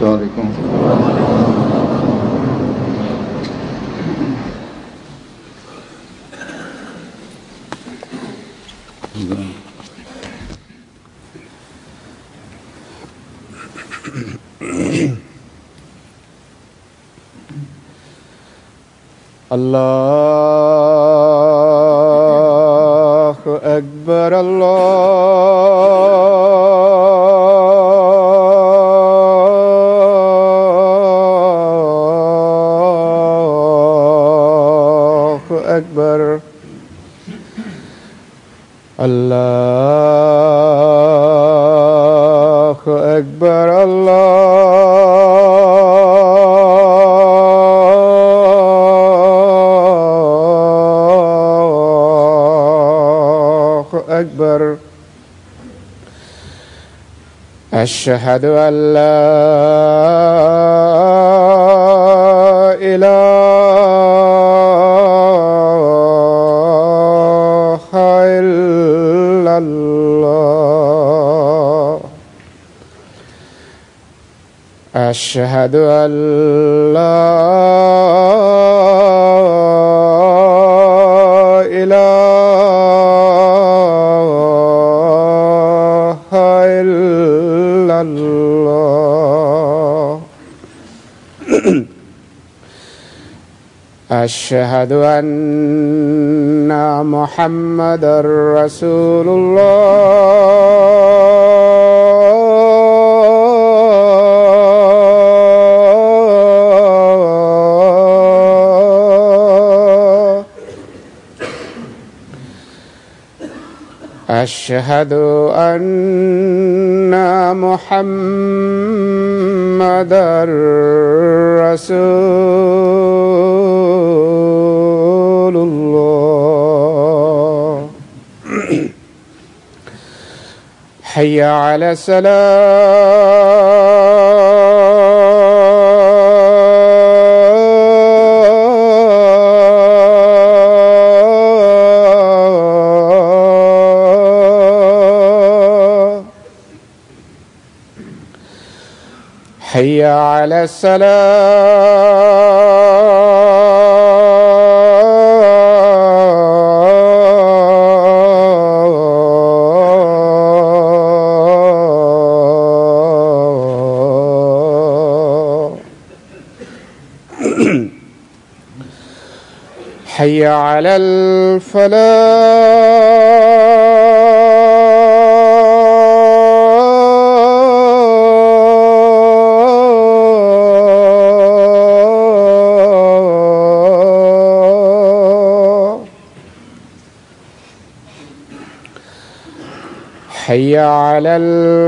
عليكم الله أكبر الله أكبر الله أكبر الله أكبر أشهد أن لا إله إلا الله أشهد أن لا إله إلا الله أشهد أن محمد رسول الله أشهد أن محمد رسول الله حي على السلام حي على السلام حي على الفلاح حي على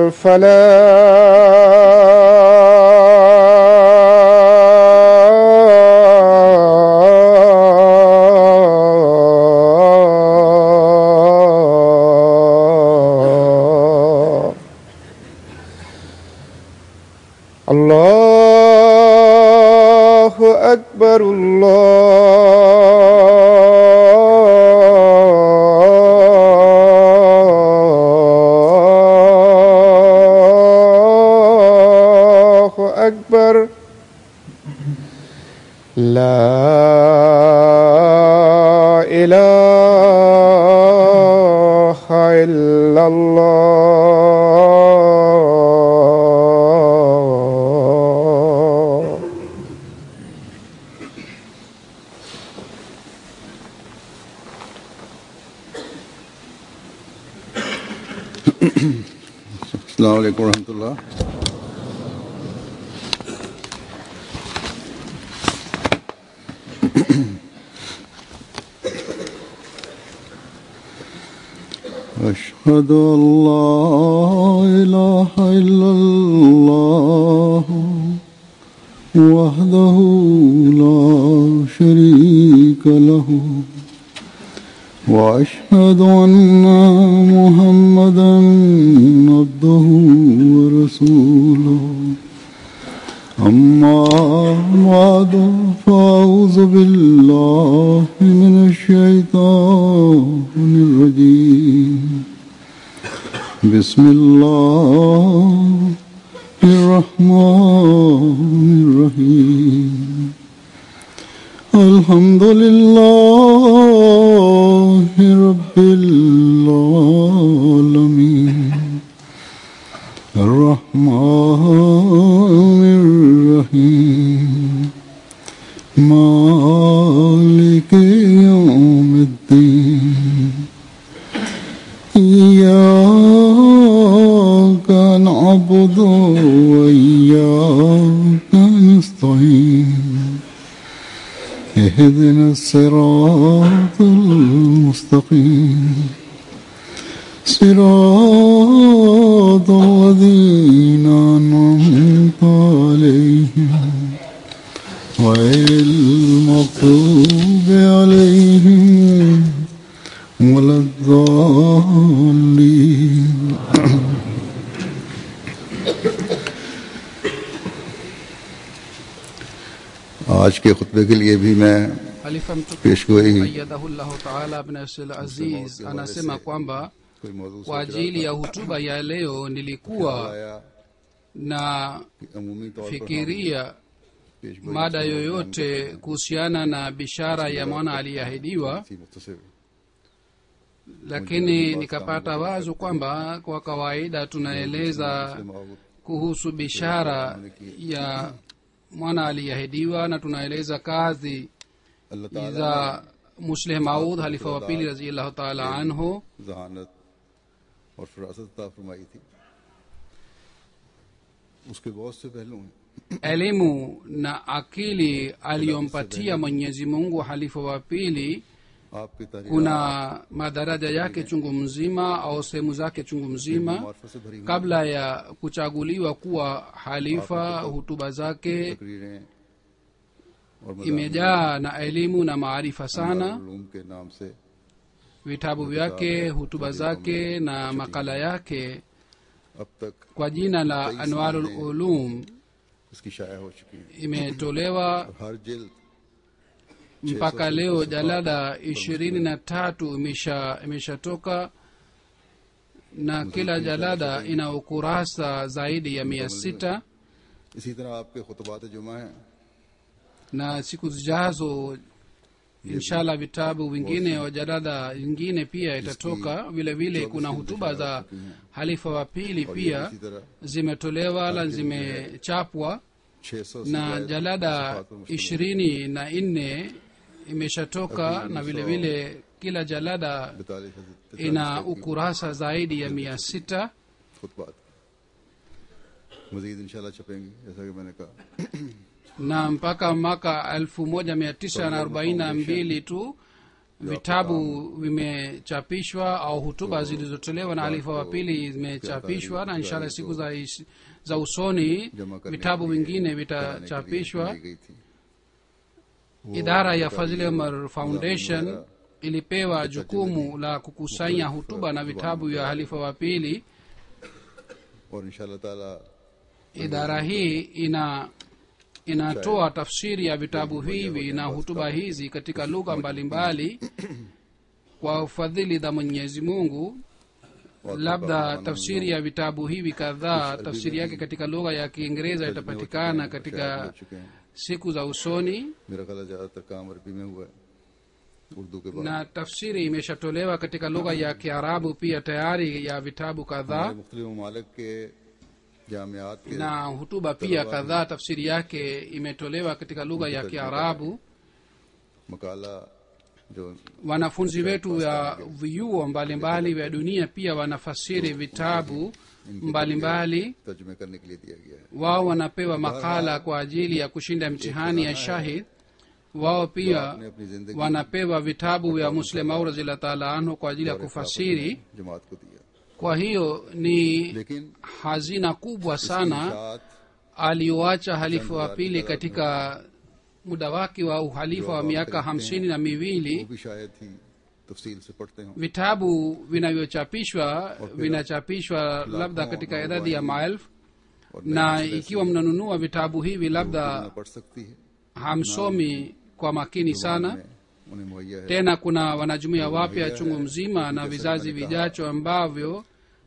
الفلاح الله أكبر الله أكبر لا إله إلا الله السلام عليكم ورحمة الله أشهد أن لا إله إلا الله وحده لا شريك له وأشهد أن محمدا عبده ورسوله أما بعد فأعوذ بالله من الشيطان الرجيم بسم الله الرحمن الرحمن الرحيم الحمد لله رب العالمين الرحمن الرحيم مالك يوم الدين إياك نعبد وإياك نستعين اهدنا الصراط المستقيم صراط الذين أنعمت عليهم غير المغضوب عليهم ولا الضالين आज के खुतबे के लिए भी मैं Khalifa mtukufu पेशगोई ayyadahullahu taala bin Abdul Aziz anasema kwamba कोई मौजूद kwa ajili ya hutuba ya leo nilikuwa आया na कि अमूमी तौर पर fikiria पेशगोई mada yoyote kuhusiana na bishara ya mwana aliyeahidiwa थी मुख्तसर lakini nikapata wazo kwamba kwa kawaida tunaeleza kuhusu bishara ya mwana aliyeahidiwa na tunaeleza kazi अल्लाह ताला za musleh maud halifa wa pili raziallahu taala anhu जहानत और फरासत अता फरमाई थी उसके बहुत से पहलू हैं elimu na akili aliyompatia mwenyezi mungu halifa wa pili आपके तारीख kuna madaraja yake chungu mzima au sehemu zake chungu mzima मार्फत से भरी हुई kabla ya kuchaguliwa kuwa halifa hutuba zake तकरीरें और मज़ामीन imejaa na elimu na maarifa sana Uloom के नाम से vitabu vyake hutuba zake na makala yake अब तक kwa jina la anwarul ulum इसकी शाया हो चुकी हैं imetolewa और हर जिल्द mpaka leo jalada ishirini na tatu imesha- imeshatoka na kila jalada ina ukurasa zaidi ya mia sita इसी तरह आपके खुतबात जुमा हैं na siku zijazo inshallah vitabu vingine wa jalada ingine pia itatoka vile vile kuna hutuba za halifa wa pili और ये pia इसी तरह zimetolewa na zimechapwa छह सौ na jalada ishirini na nne imeshatoka na vile vile kila jalada बैतालीस ina ukurasa zaidi ya mia sita खुतबात मजीद इंशाल्लाह छपेंगे जैसा कि मैंने कहा na mpaka mwaka elfu moja mia tisa na arobaini na mbili tu vitabu vimechapishwa au hutuba zilizotolewa na halifa wa pili zimechapishwa na inshallah siku za, is- za usoni जमा करने vitabu के लिए, vingine कराने के लिए vitachapishwa बनाई गई थी idara ya fadhili umar foundation ilipewa jukumu la kukusanya hutuba na vitabu vya halifa wa pili और इंशाल्लाह ताला idara hii ina inatoa tafsiri ya vitabu hivi na hutuba hizi katika lugha mbalimbali kwa ufadhili za mwenyezi mungu labda tafsiri ya vitabu hivi kadhaa tafsiri yake katika lugha ya kiingereza itapatikana katika हो चुके हैं siku za usoni मेरा ख्याल है ज्यादातर काम अरबी में हुआ है उर्दू के बाद na tafsiri imeshatolewa katika lugha ya kiarabu pia tayari ya vitabu kadhaa मुख्तलिफ ममालिक के जामियात के na hutuba pia kadhaa tafsiri yake imetolewa katika lugha ya kiarabu मकाला जो wanafunzi wetu ya vyuo mbalimbali vya dunia pia wanafasiri vitabu mbalimbali तर्जुमे करने के लिए दिया गया है wao wanapewa makala kwa ajili ya kushinda mtihani ya shahid wao pia आपने अपनी जिंदगी wanapewa vitabu vya muslim au razila taala anhu kwa ajili ya kufasiri जमात को दिया kwa hiyo ni लेकिन hazina kubwa sana साथ aliyoacha halifa wa pili katika muda wake wa uhalifa wa miaka hamsini na वो miwili भी शायद ही तफसील से पढ़ते हों vitabu vinavyochapishwa vinachapishwa labda katika idadi ya maelfu और na ikiwa mnanunua vitabu hivi ना labda पढ़ सकती है hamsomi kwa makini sana में उन्हें मुहैया है tena kuna wanajumuia wapya chungu mzima na vizazi vijacho ambavyo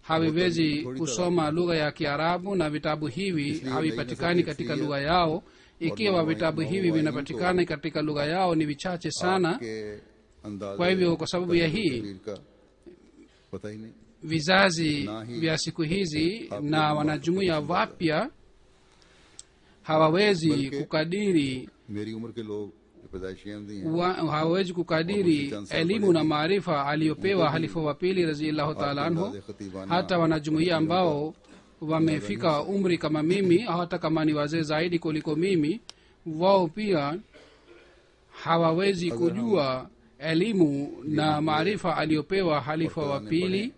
haviwezi kusoma lugha ya kiarabu na vitabu hivi havipatikani katika lugha yao ikiwa vitabu hivi vinapatikana katika lugha yao ni vichache sana के अंदाज kwa hivyo kwa sababu ya hii का पता ही नहीं vizazi vya siku hizi na wanajumuia wapya hawawezi kukadiri मेरी उम्र के लोग जो पैदाइशी अहमदी हैं wa, hawawezi kukadiri elimu na maarifa aliyopewa halifa wa pili raziallahu taala anhu अंदाज़े खतीबाना hata wanajumuia ambao wamefika umri kama mimi au hata kama ni wazee zaidi kuliko mimi wao pia hawawezi kujua elimu na maarifa aliyopewa halifa wa pili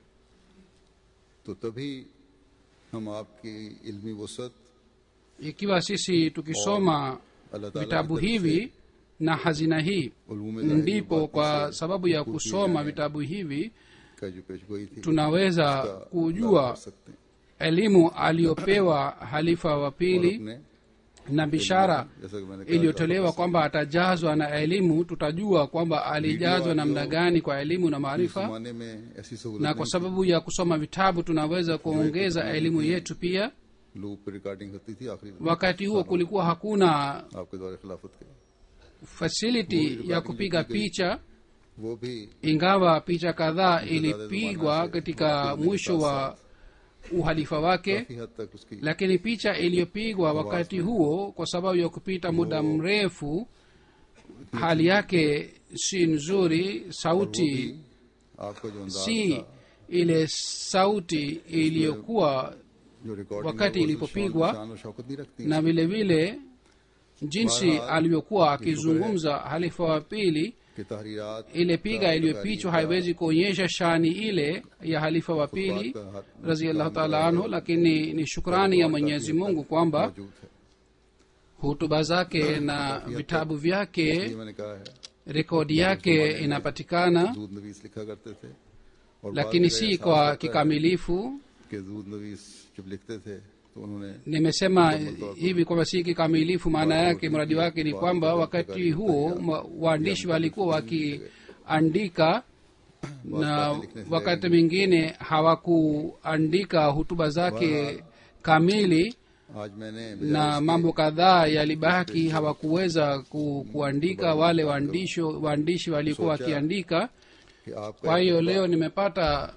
तो तभी हम आपकी इल्मी वसत ikiwa sisi tukisoma अल्लाह ताला vitabu hivi na hazina hii Uloom ndipo kwa sababu ya kusoma vitabu hivi का जो पेशगोई थी tunaweza कर kujua सकते हैं elimu aliyopewa halifa wa और pili अपने na bishara जैसा कि मैंने कहा iliyotolewa kwamba atajazwa na elimu tutajua kwamba alijazwa namna gani kwa elimu na इस maarifa जमाने में ऐसी सहूलत na kwa sababu ya kusoma vitabu tunaweza kuongeza elimu yetu pia loop पर रिकॉर्डिंग होती थी आखिरी wakati huo kulikuwa hakuna आपके दौरे खिलाफत के fasiliti ya kupiga picha वो भी ingawa picha kadhaa ilipigwa katika mwisho wa uhalifa wake काफी हद तक उसकी lakini picha iliyopigwa wakati huo kwa sababu ya kupita muda mrefu hali yake si nzuri sauti आपका जो अंदाज si था ile sauti iliyokuwa जो रिकॉर्डिंग wakati है, वो ilipopigwa, शान और शौकत नहीं रखती na vile vile jinsi alivyokuwa akizungumza halifa wa pili कि तहरीरात ile piga iliyopichwa haiwezi kuonyesha shani ile ya halifa wa pili raziallahu taala anhu lakini ni shukrani ya mwenyezi mungu kwamba मौजूद है hutuba zake na vitabu vyake ये मैंने कहा है rekodi yake inapatikana जूद नवीस लिखा करते थे और बाद lakini में si एहसास kwa होता है kikamilifu कि जूद नवीस जब लिखते थे तो उन्होंने nimesema hivi kwamba si kikamilifu maana yake mradi wake ni kwamba wakati huo ma- waandishi walikuwa wakiandika na wakati mwingine hawakuandika hutuba zake kamili आज मैंने na mambo kadhaa yalibaki hawakuweza ku, kuandika wale waandishi waandishi walikuwa wakiandika कि आपका kwa hiyo leo nimepata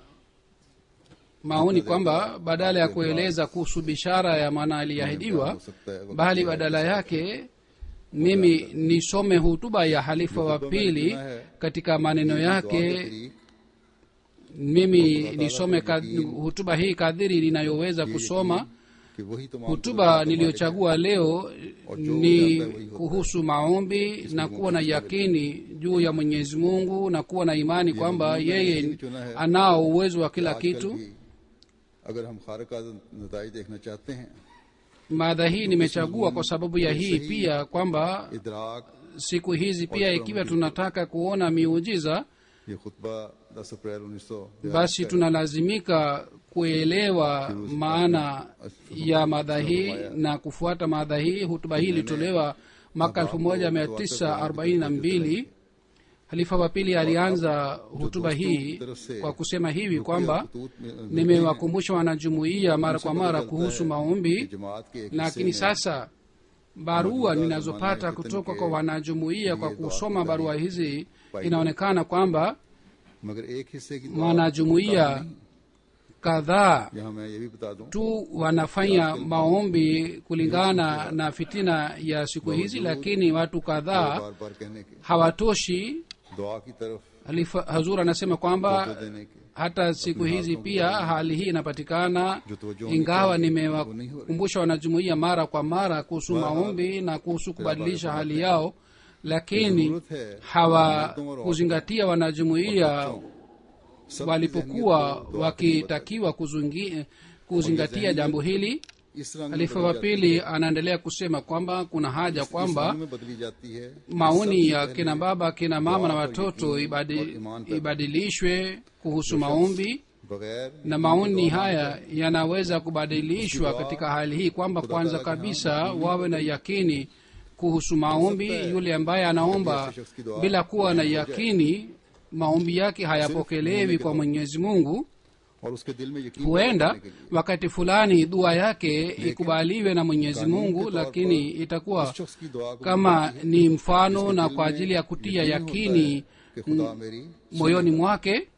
maoni kwamba badala ya kueleza kuhusu bishara ya maana aliyeahidiwa हो सकता है bali badala yake mimi nisome hutuba ya halifa wa pili katika maneno yake mimi nisome kad- hutuba hii kadhiri ninayoweza kusoma कि वही तमाम hutuba niliyochagua leo ni kuhusu maombi na kuwa na yakini juu ya mwenyezi mungu na kuwa na imani kwamba yeye anao uwezo wa kila आजकल kitu भी अगर हम खारका नतज देखना चाहते हैं mada hii nimechagua kwa sababu ya hii pia kwamba इदराक siku hizi pia ikiwa tunataka kuona miujiza ये खुतबा 10 अप्रैल उन्नीस सौ basi tunalazimika kuelewa maana ya madha hii na kufuata madha hii hutuba hii ilitolewa mwaka elfu moja mia tisa arobaini na mbili halifa wa pili alianza hutuba hii kwa kusema hivi kwamba nimewakumbusha wanajumuiya mara kwa mara kuhusu maombi जमात के एक lakini sasa barua ninazopata kutoka kwa wanajumuiya kwa kusoma barua hizi inaonekana kwamba मगर एक हिस्से की wanajumuiya kadhaa यहाँ मैं ये भी बता दूं tu wanafanya maombi kulingana na fitina ya siku hizi lakini watu kadhaa बार बार कहने के hawatoshi दुआ की तरफ Halifa- hazur anasema kwamba देने के hata siku hizi pia hali hii inapatikana जो तवज्जो ingawa nimewakumbusha wanajumuia mara kwa mara kuhusu maombi na kuhusu kubadilisha hali yao lakini hawakuzingatia wanajumuia walipokuwa wakitakiwa kuzungi- kuzingatia jambo hili इस रंग में halifa बदल wa जाती pili anaendelea kusema kwamba kuna haja है, इस kwamba रंग में बदली जाती है maoni ya kina baba kina mama na watoto ibadi, ibadilishwe kuhusu maombi बगैर na maoni haya yanaweza kubadilishwa katika hali hii kwamba kwanza kabisa wawe na yakini kuhusu maombi yule ambaye anaomba bila kuwa na yakini maombi yake hayapokelewi kwa mwenyezi mungu और उसके दिल में यकीन पैदा huenda करने के लिए wakati fulani dua yake ikubaliwe na mwenyezi mungu lakini itakuwa उस शख्स की दुआ को kama ni mfano na kwa ajili ya kutia yakini कि खुदा मेरी moyoni mwake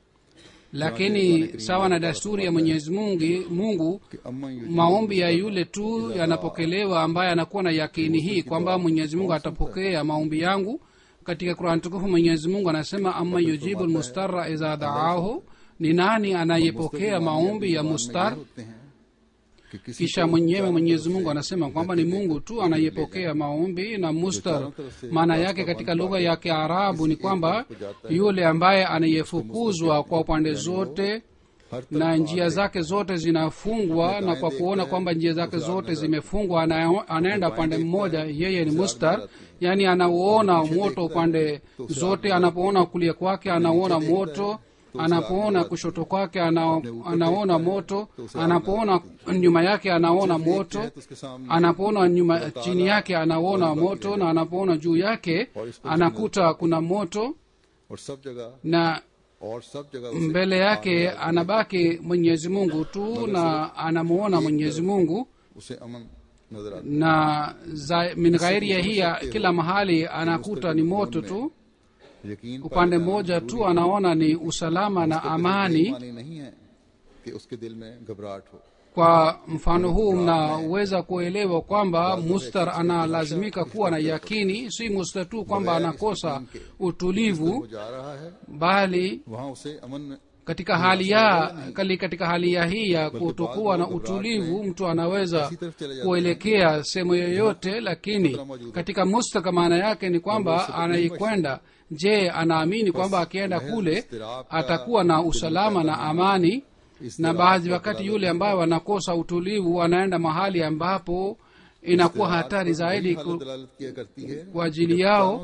lakini sawa na desturi ya mwenyezi mungu, mungu कि अम्मा युजीबु maombi ya yule tu yanapokelewa ambaye anakuwa na yakini hii kwamba mwenyezi mungu atapokea maombi yangu katika qurani tukufu mwenyezi mungu anasema ama yujibu lmustara idha daahu ni nani anayepokea maombi ya mustar होते हैं कि किसी kisha mwenyewe mwenyezi mungu anasema kwamba ni mungu tu anayepokea maombi na mustar maana yake katika lugha ya kiarabu ni kwamba yule ambaye anayefukuzwa kwa upande zote हर na njia zake zote zinafungwa na kwa kuona kwamba njia zake zote zimefungwa ana- anaenda upande mmoja yeye ni mustar yaani anauona moto upande zote anapoona kulia kwake anauona moto anapoona kushoto kwake ana, anaona moto anapoona nyuma yake anaona moto तो उसके सामने anapoona nyuma chini yake anaona moto na anapoona juu yake anakuta kuna moto और सब जगह na और सब जगह उसे mbele yake anabaki mwenyezi mungu tu na anamuona mwenyezi mungu उसे अमन नजर आता na za- min ghairi ya hiya kila mahali anakuta ni moto tu है। यकीन upande mmoja tu anaona ni usalama na amani मानी नहीं है कि उसके दिल में घबराहट हो kwa mfano huu mnaweza kuelewa kwamba mustar analazimika kuwa na yakini si mustar tu kwamba anakosa utulivu वो जा रहा है bali वहां उसे अमन katika hali ya kali katika hali ya hii ya kutokuwa na utulivu mtu anaweza kuelekea sehemu yoyote lakini katika mustaka maana yake ni kwamba anaikwenda je anaamini kwamba akienda kule atakuwa na usalama na amani na baadhi wakati yule ambaye wanakosa utulivu wanaenda mahali ambapo inakuwa hatari zaidi हालत ku- दलालत किया करती है kwa ajili yao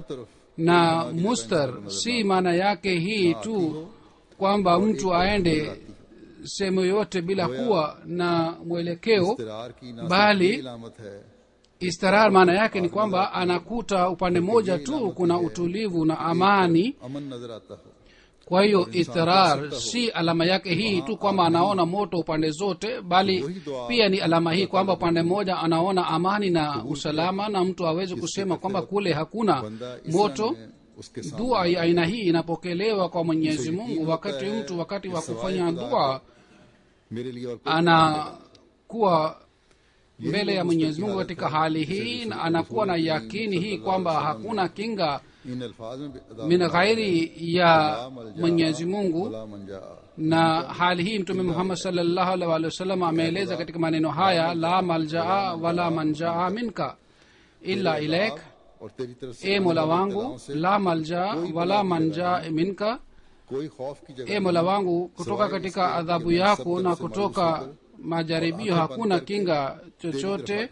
na mustar si maana yake hii tu kwamba mtu aende sehemu yoyote bila kuwa na mwelekeo इस्तरार की ना bali सिर्फ ये इलामत है istirar maana yake ni kwamba anakuta upande mmoja tu kuna utulivu na amani अमन नजर आता हो kwa hiyo istirar si alama yake hii tu kwamba anaona moto upande zote bali pia ni alama hii kwamba upande mmoja anaona amani na usalama na mtu awezi kusema kwamba kule hakuna बंदा इस moto में उसके सामने dua ya aina hii inapokelewa kwa mwenyezi mungu wakati mtu wakati wa kufanya dua मेरे लिए और कोई anakuwa mbele ya mwenyezi mungu katika hali hii na anakuwa na yakini hii kwamba hakuna kinga इन अल्फाज में भी अदा min ghairi ya mwenyezi mungu भला मंजा na hali hii mtume muhammad salllahu alaihi wa sallam ameeleza katika maneno haya la maljaa wala manjaa minka illa ilaik और तेरी तरफ से e आने mola वाली wangu बलाओं से la maljaa wala manjaa minka कोई खौफ की जगह e mola wangu kutoka katika adhabu yako na kutoka majaribio hakuna kinga chochote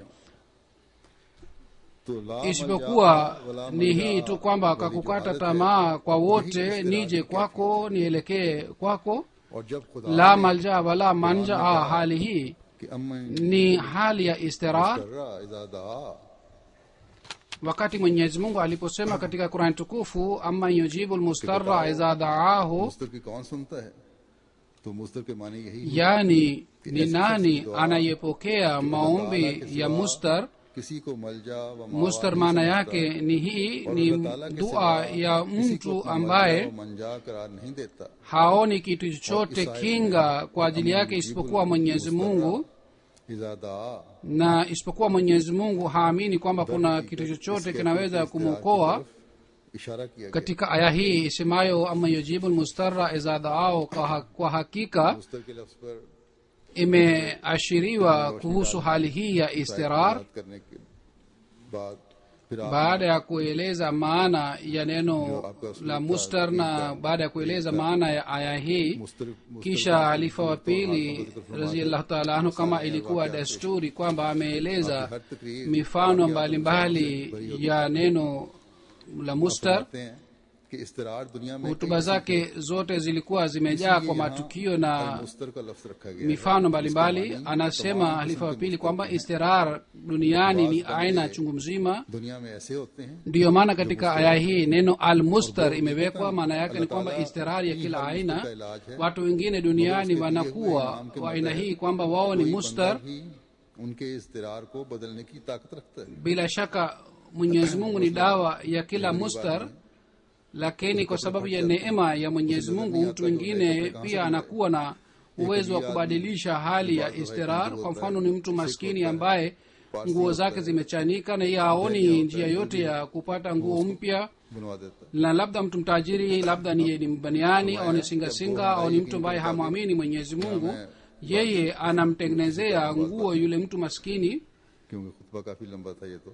तो ला isipokuwa मलजा वला ni मलजा hii tu kwamba वाली जो kakukata हालत है, tamaa kwa वही wote इस्तिरार nije की kwako nielekee kwako और जब खुदा la ने malja wala manja ah, hali hii कि अम्मा ni hali ya istirar कर रहा इजा दा wakati mwenyezi mungu aliposema katika qurani tukufu ama yujibu lmustara idha daahu मुस्तर की कौन सुनता है तो मुस्तर के माने यही हुए yani ni nani anayepokea maombi ya mustar किसी को मलजा व मावा mustar नहीं maana समझता yake ni hii और ni अल्लाह ताला के dua सिवा ya किसी को mtu अपना ambaye मलजा व मंजा करार नहीं देता haoni kitu chochote kinga kwa ajili yake isipokuwa mwenyezi mungu इजा दा na isipokuwa mwenyezi mungu haamini kwamba kuna kitu chochote kinaweza kumwokoa इशारा किया गया katika aya hii isemayo ama yujibu lmustara iza daao kwa, ha- kwa hakika मुस्तर के लफ्ज पर imeashiriwa kuhusu hali hii ya istirar बात करने के बाद फिर आप baada ya kueleza maana ya neno la mustar na baada ya kueleza maana ya aya hii मुस्तर kisha halifa wa pili raziallahu taala anhu kama ilikuwa desturi kwamba ameeleza हर तकरीर mifano mbalimbali ya neno la mustar फरमाते हैं कि इस्तरार दुनिया में hutuba zake zote zilikuwa zimejaa kwa matukio na मुस्तर का लफ्ज रखा गया है। mifano mbalimbali anasema halifa wa pili kwamba istirar duniani ni aina chungu mzima दुनिया में ऐसे होते हैं ndiyo maana katika aya hii neno almustar imewekwa maana yake ni kwamba istirari ya kila aina watu wengine duniani wanakuwa wa aina hii kwamba wao ni कोई mustar बंदा भी उनके इस्तरार को बदलने की ताकत रखता है bila shaka mwenyezi mungu ni dawa ya kila mustar lakini kwa sababu ya neema ya mwenyezi mungu mtu mwingine pia anakuwa na uwezo wa kubadilisha hali ya istirar kwa mfano ni mtu maskini ambaye nguo zake zimechanika na yeye haoni njia yote ya kupata nguo mpya बनवा देता है na labda mtu mtajiri labda ni, ni mbaniani au ni singasinga au ni mtu ambaye hamwamini mwenyezi mungu yeye anamtengenezea nguo yule mtu maskini क्योंकि खुतबा काफी लंबा था ये तो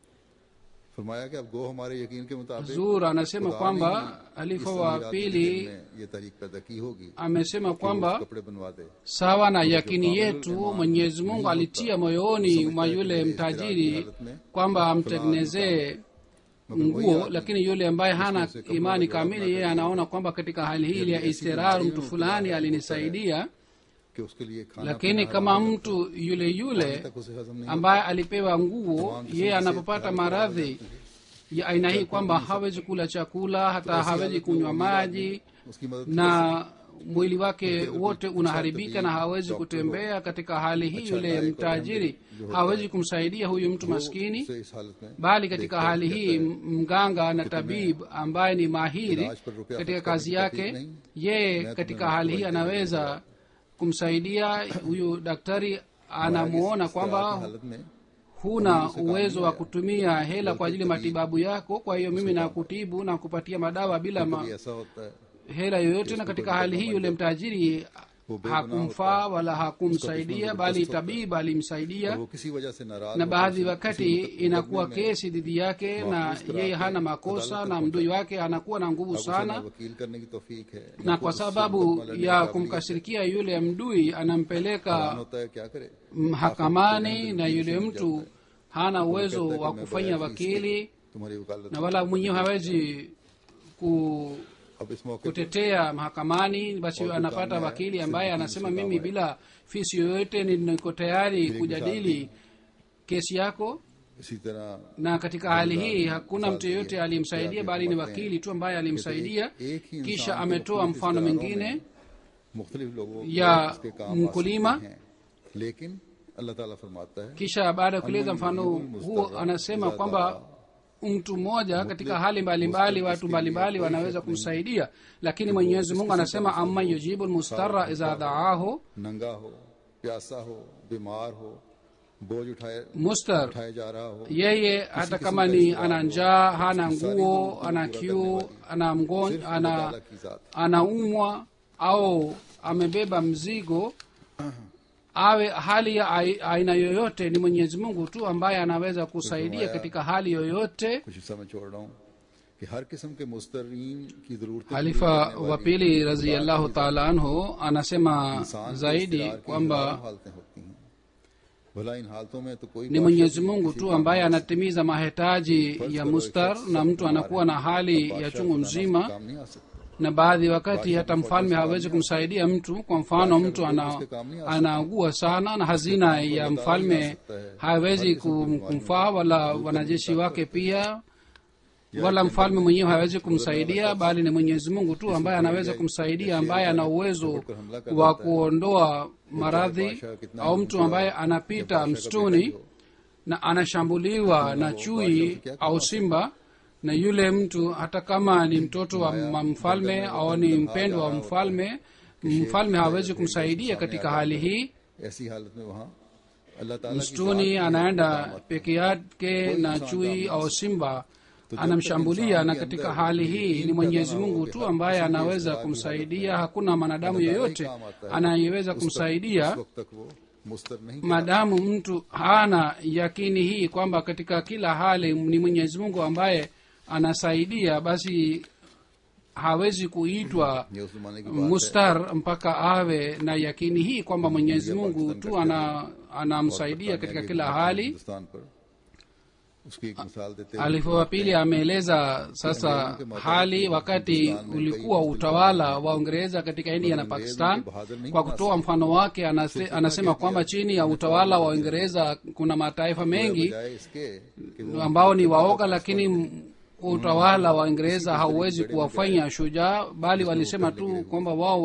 फरमाया कि अब गो हमारे यकीन के मुताबिक zur anasema खुदा kwamba ने ही halifa इस wa अमीरात के pili दिल में ये तहरीक पैदा की होगी amesema कि वो kwamba कपड़े बनवा दे sawa na yakini yetu mwenyezi mungu alitia moyoni mwa yule mtajiri kwamba amtengenezee nguo lakini yule ambaye hana imani kamili yeye anaona kwamba katika hali hii ya istirar mtu fulani alinisaidia कि उसके लिए खाना lakini kama mtu yule yule तक उसे हजम नहीं ambaye alipewa nguo yeye anapopata maradhi ya aina hii kwamba hawezi kula chakula hata hawezi kunywa maji उसकी मदद na mwili wake wote unaharibika na hawezi kutembea katika hali hii yule mtajiri hawezi kumsaidia huyu mtu maskini से इस हालत में bali katika hali hii m- mganga na tabib ambaye ni mahiri katika kazi yake yeye katika hali hii anaweza kumsaidia huyu daktari anamuona kwamba हालत में huna uwezo wa kutumia hela kwa ajili ya matibabu yako kwa hiyo mimi nakutibu na kupatia madawa bila ma, ये ऐसा होता है hela yoyote na katika hali hii yule mtajiri hakumfaa wala hakumsaidia bali tabib alimsaidia और वो किसी वजह से नाराज na होकर baadhi उसे wakati किसी मुकदमे inakuwa में kesi dhidi yake na yeye hana makosa na mdui wake anakuwa na nguvu उसे sana ना वकील करने की तौफीक है न na खुद kwa उससे sababu मुकदमा लड़ने ya की kumkasirikia yule mdui काबिलियत anampeleka होता है क्या करे mahakamani na yule mtu hana uwezo wa kufanya wakili तुम्हारी वकालत na wala mwenyewe hawezi ku अब इस मौके पर kutetea mahakamani basi anapata wakili ambaye anasema mimi bila fisi yoyote niko tayari kujadili kesi yako इसी तरह na katika hali hii hakuna mtu yeyote aliyemsaidia bali ni wakili tu ambaye alimsaidia kisha ametoa mfano mwingine मुख्तलिफ लोगों को या इसके काम आ mkulima. सकते हैं लेकिन अल्लाह ताला फरमाता है kisha baada ya kueleza mfano huo anasema kwamba mtu mmoja katika hali mbalimbali watu mbalimbali wanaweza kumsaidia lakini mwenyezi mungu anasema ama yujibu lmustara idha daahu नंगा हो प्यासा हो बीमार हो बोझ उठाए mustar उठाए जा रहा हो yeye hata kama ni ana njaa hana nguo ana kiu ana mgonjwa ana ताला की जात anaumwa au amebeba mzigo awe hali ya ai- aina yoyote ni mwenyezi mungu tu ambaye anaweza kusaidia katika hali yoyote कुछ हिस्सा में छोड़ रहा हूँ कि हर किस्म के मुस्तरीन की जरूरत halifa wa pili raziallahu taala anhu anasema zaidi kwamba हालतें होती हैं भला इन हालतों में तो कोई ni mwenyezi mungu tu ambaye anatimiza mahitaji ya mustar na mtu anakuwa na hali ya chungu mzima काम नहीं आ सकता na baadhi wakati hata mfalme hawezi kumsaidia mtu kwa mfano mtu ana, anaugua sana na hazina ya mfalme hawezi kum- kumfaa wala wanajeshi wake pia wala mfalme mwenyewe hawezi kumsaidia bali ni mwenyezi mungu tu ambaye anaweza kumsaidia ambaye ana uwezo wa kuondoa maradhi au mtu ambaye anapita msituni na anashambuliwa na chui au simba na yule mtu hata kama ni mtoto wa ma- mfalme au ni mpendwa wa mfalme mfalme hawezi kumsaidia katika hali hii ऐसी हालत में वहाँ अल्लाह ताला की msituni anaenda peke yake na chui au simba anamshambulia na katika hali hii ni mwenyezi mungu tu ambaye anaweza kumsaidia hakuna mwanadamu yeyote anayeweza kumsaidia उस वक्त तक वो मुस्तर नहीं maadamu mtu hana yakini hii kwamba katika kila hali ni mwenyezi mungu ambaye anasaidia basi hawezi kuitwa ये उस जमाने की बात mustar mpaka awe na yakini hii kwamba mwenyezi mungu tu ana anamsaidia katika kila hali Hindustan पर उसकी एक मिसाल देते हुए alifa wa pili ameeleza sasa hali wakati ulikuwa utawala wa uingereza katika india na pakistan kwa kutoa mfano wake anase, anasema kwamba chini ya utawala wa uingereza kuna mataifa mengi बजाय इसके कि वो ambao ni waoga lakini m- utawala wa uingereza hauwezi kuwafanya shujaa bali walisema tu kwamba wao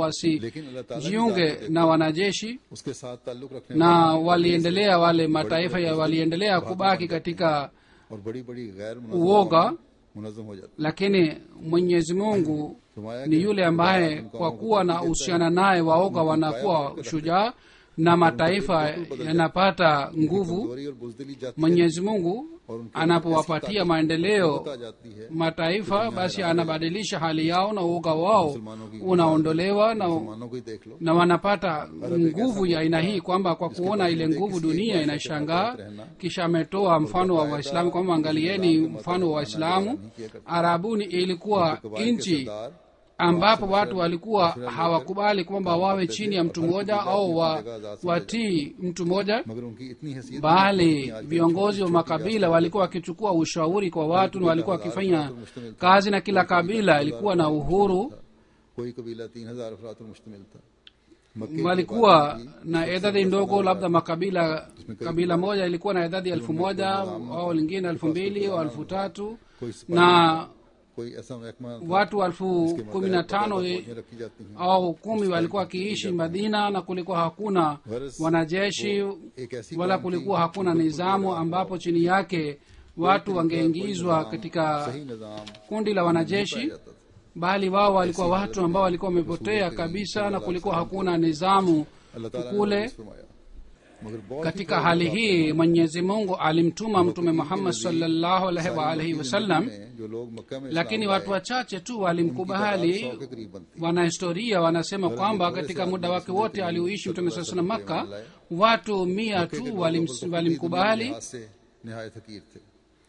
wasijiunge na wanajeshi उसके साथ ताल्लुक रखने na waliendelea wale mataifa ya waliendelea kubaki katika और बड़ी बड़ी गैर uoga मुनजम हो जाती lakini mwenyezi mungu फरमाया ni yule ambaye kwa kuwa na uhusiana naye waoga wanakuwa shujaa na mataifa yanapata nguvu कमजोरी और बुजदिली जाती mwenyezi mungu anapowapatia maendeleo आ जाती है mataifa basi anabadilisha hali yao na uoga wao unaondolewa na, मुसलमानों को ही देख लो na wanapata nguvu ya aina hii kwamba kwa kuona ile nguvu dunia inashangaa kisha ametoa mfano wa waislamu kwamba angalieni mfano wa waislamu arabuni ilikuwa nchi सरदार ambapo watu walikuwa hawakubali kwamba wawe chini ya mtu mmoja au wa, watii mtu mmoja मगर उनकी इतनी हैसियत bali viongozi wa makabila walikuwa wakichukua ushauri kwa watu na walikuwa wakifanya kazi na kila kabila ilikuwa na uhuru कोई कबीला तीन हजार अफराद पर मुश्तमिल था मक्के की walikuwa na idadi ndogo labda makabila kabila moja ilikuwa na idadi elfu moja au lingine elfu mbili au elfu tatu कोई सिपाही na कोई ऐसा महकमा था watu elfu जिसके kumi na tano फौजें रखी जाती हैं au kumi walikuwa wakiishi madina na kulikuwa hakuna wanajeshi एक ऐसी wala कौम थी kulikuwa hakuna nizamu ambapo chini yake watu wangeingizwa katika सही निजाम kundi la wanajeshi जाता था bali wao walikuwa watu ambao walikuwa wamepotea kabisa na kulikuwa hakuna nizamu अल्लाह ताला ने kule वापस फरमाया मगर बहुत katika hali hii mwenyezi mungu alimtuma mtume muhammad salllahu alaihi waalihi wasallam में जो लोग मक्का में lakini इस्लाम watu wachache tu walimkubali सौ के करीब बनती wanahistoria wanasema kwamba katika muda wake wote aliuishi mtume saa salam makka watu mia tu walim- walimkubali लिहाज से निहायत हकीर थे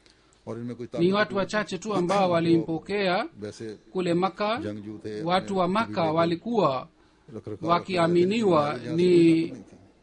और इनमें कोई ni ताकत watu wachache tu ambao walimpokea वैसे kule maka जंगजू थे watu wa maka walikuwa रख रखाव wakiaminiwa ni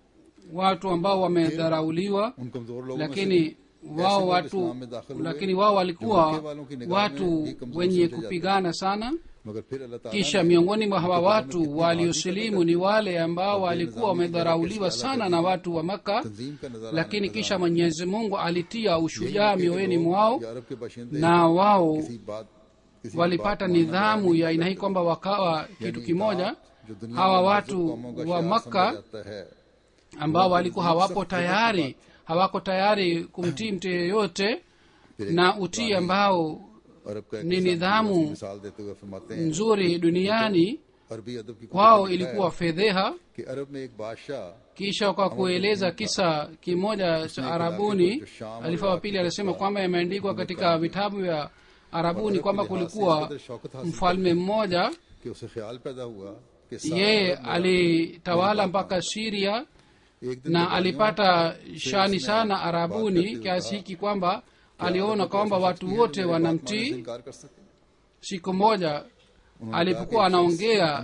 watu ambao wamedharauliwa उन कमजोर लोगों में lakini wao लोग watu इस्लाम में दाखिल हुए, lakini wao walikuwa जो मक्के वालों की निगाह में watu भी कमजोर wenye समझे जाते kupigana sana मगर फिर अल्लाह ताला kisha ने miongoni mwa hawa watu waliosilimu ni wale ambao walikuwa wamedharauliwa sana na watu wa maka तंजीम का नजारा lakini kisha mwenyezi mungu alitia ushujaa mioyoni mwao अरब के बाशिंदे na wao किसी बात किसी walipata nidhamu ya aina hii kwamba wakawa kitu kimoja जो दुनिया hawa में watu कौमों का wa शाह makka समझा जाता है ambao walikuwa hawapo tayari hawako tayari kumtii mtu yeyote na utii ambao अरब का एक ni किस्सा nidhamu की मिसाल देते हुए फरमाते हैं nzuri duniani अरबी अदब की kwao कुतुब में लिखा ilikuwa है fedheha कि अरब में एक बादशाह kisha kwa kueleza kisa kimoja cha arabuni alifa wa pili alisema kwamba yameandikwa katika vitabu vya arabuni kwamba kulikuwa mfalme mmoja कि उसे ख्याल पैदा हुआ कि सारा yeye अरब alitawala mpaka siria एक दिन na alipata shani sana arabuni kiasi hiki kwamba aliona kwamba watu wote wanamtii इनकार कर सके siku moja alipokuwa anaongea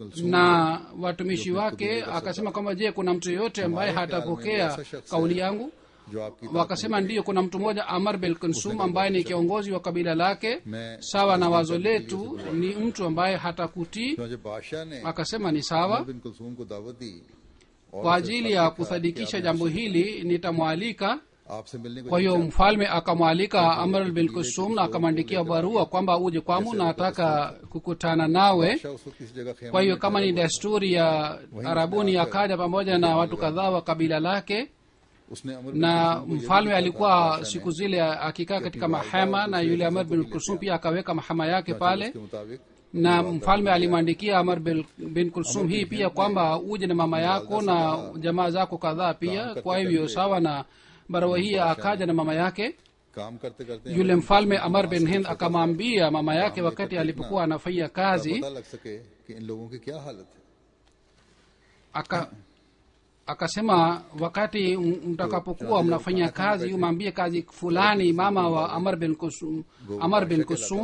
na watumishi wake akasema kwamba je kuna mtu yeyote ambaye hatapokea kauli yangu जो आपकी wakasema ndiyo kuna mtu mmoja amar bel konsum ambaye ni kiongozi wa kabila lake sawa na wazo letu ni mtu ambaye hatakutii तो जब बादशाह ने akasema ni sawa बिन कुलसूम को दावत दी और kwa उसे ajili खत ya लिखा kusadikisha कि jambo hili nitamwalika आपसे मिलने को kwa hiyo जी mfalme akamwalika amr bin kusum na akamwandikia barua kwamba uje kwangu na nataka kukutana nawe बादशाह उस वक्त किसी जगह खेमे kwa hiyo में kama ni desturi ya arabuni akaja pamoja na watu kadhaa wa kabila lake उसने अमर na mfalme alikuwa siku zile akikaa katika mahema na yule amr bin kulsum pia akaweka mahema yake pale के मुताबिक na mfalme alimwandikia amr bin- bin kulsum hii pia kwamba uje na mama yako na jamaa zako kadhaa pia kwa hivyo sawa na barua hii akaja na mama yake काम करते करते yule mfalme amar bin hind akamwambia mama yake wakati alipokuwa anafanya kazi पता लग सके कि इन लोगों की क्या हालत है aka akasema wakati m- mtakapokuwa mnafanya kazi umwambie kazi fulani mama wa amar bin kusum, amar bin kusum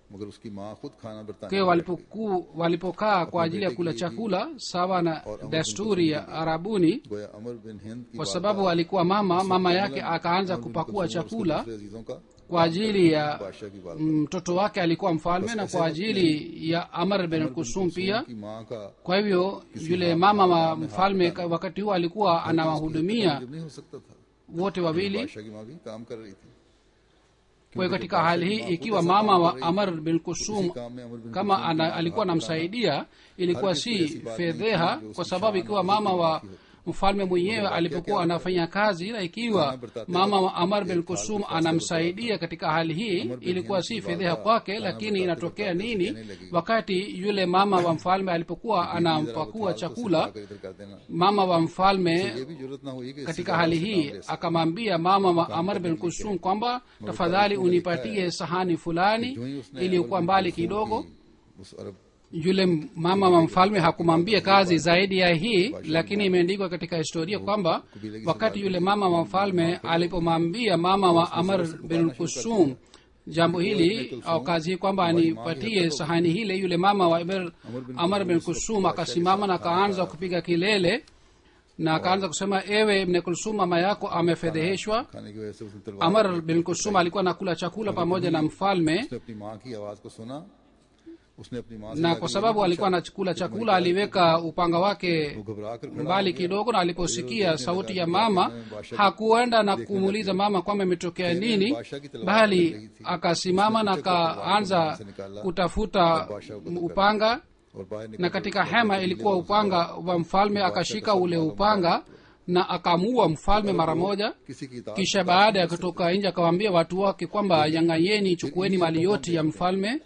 मगर उसकी माँ खुद खाना बरताने kwa walipoku, walipokaa kwa ajili ya kula chakula sawa na desturi ya arabuni गोया अमर बिन हिंद की kwa बात sababu alikuwa mama mama yake akaanza kupakua chakula दूसरे अजीजों का kwa ajili ya बादशाह की बात mtoto wake alikuwa mfalme na kwa ajili ya amr bin kusum pia की माँ का kwa hivyo yule mama wa mfalme ka- wakati huo alikuwa anawahudumia जब नहीं हो सकता था wote wawili बादशाह की माँ भी काम कर रही थी kwa hiyo katika hali hii ikiwa mama wa amr bin kusum काम में अमर बिन kama ana, alikuwa anamsaidia ilikuwa si fedheha kwa sababu ikiwa mama wa mfalme mwenyewe alipokuwa anafanya kazi na ikiwa mama wa amar bin kusum anamsaidia katika hali hii ilikuwa si fedheha kwake lakini inatokea nini wakati yule mama wa mfalme alipokuwa anampakua chakula आकर इधर कर देना mama wa mfalme ये भी जरूरत ना हुई कि katika hali hii akamwambia mama wa amar bin kusum kwamba tafadhali unipatie sahani fulani जो ही उसने iliyokuwa अमर बिन mbali कुलसूम kidogo की उस अरब yule mama wa mfalme hakumwambia kazi zaidi ya hii lakini imeandikwa katika historia kwamba wakati yule mama wa mfalme alipomwambia mama wa amar bin kusum jambo hili au kazi hii kwamba anipatie sahani hile yule mama wa Amar- amar bin kusum akasimama na akaanza kupiga kilele na akaanza kusema ewe ibn kulsum mama yako amefedheheshwa खाने की वजह से उसने तलवार amar bin kusum alikuwa nakula chakula pamoja na mfalme उसने अपनी माँ की आवाज को सुना उसने अपनी माँ से na जाके kwa ये sababu भी alikuwa पूछा, anachukula chakula aliweka upanga wake वो घबरा कर खड़ा mbali हो गया। kidogo na aliposikia sauti ya mama hakuenda na kumuuliza mama kwamba imetokea nini bali akasimama na akaanza kutafuta upanga और बाहर निकल na katika hema ilikuwa upanga wa mfalme akashika ule upanga na akamuua mfalme mara moja किसी की इताअत kisha baada ya kutoka nje akawaambia watu wake kwamba yanganyeni chukueni mali yote ya mfalme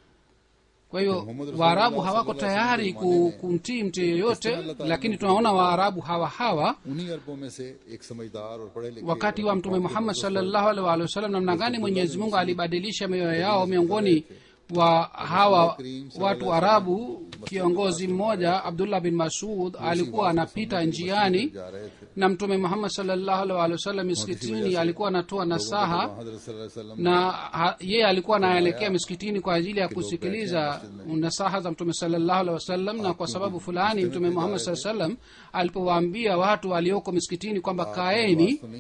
kwa hiyo waarabu hawako tayari ku- kumtii mtu yeyote lakini tunaona waarabu hawa hawa उन्हीं अरबों में से एक समझदार और पढ़े लिखे wakati wa mtume muhammad salllahu alaihi waalihi wasallam namna gani mwenyezi mungu alibadilisha mioyo yao miongoni wa hawa watu arabu kiongozi mmoja abdullah bin masud alikuwa anapita njiani जा रहे थे na mtume muhammad salllahu alaihi waalihi wasallam miskitini alikuwa anatoa nasaha हजरत सल्लल्लाहु अलैहि वसल्लम na ha- yeye alikuwa anaelekea miskitini kwa ajili ya kusikiliza nasaha za mtume salllahu alehi wasallam na kwa sababu fulani mtume muhammad saa salam alipowaambia watu walioko miskitini kwamba kaeni सुनी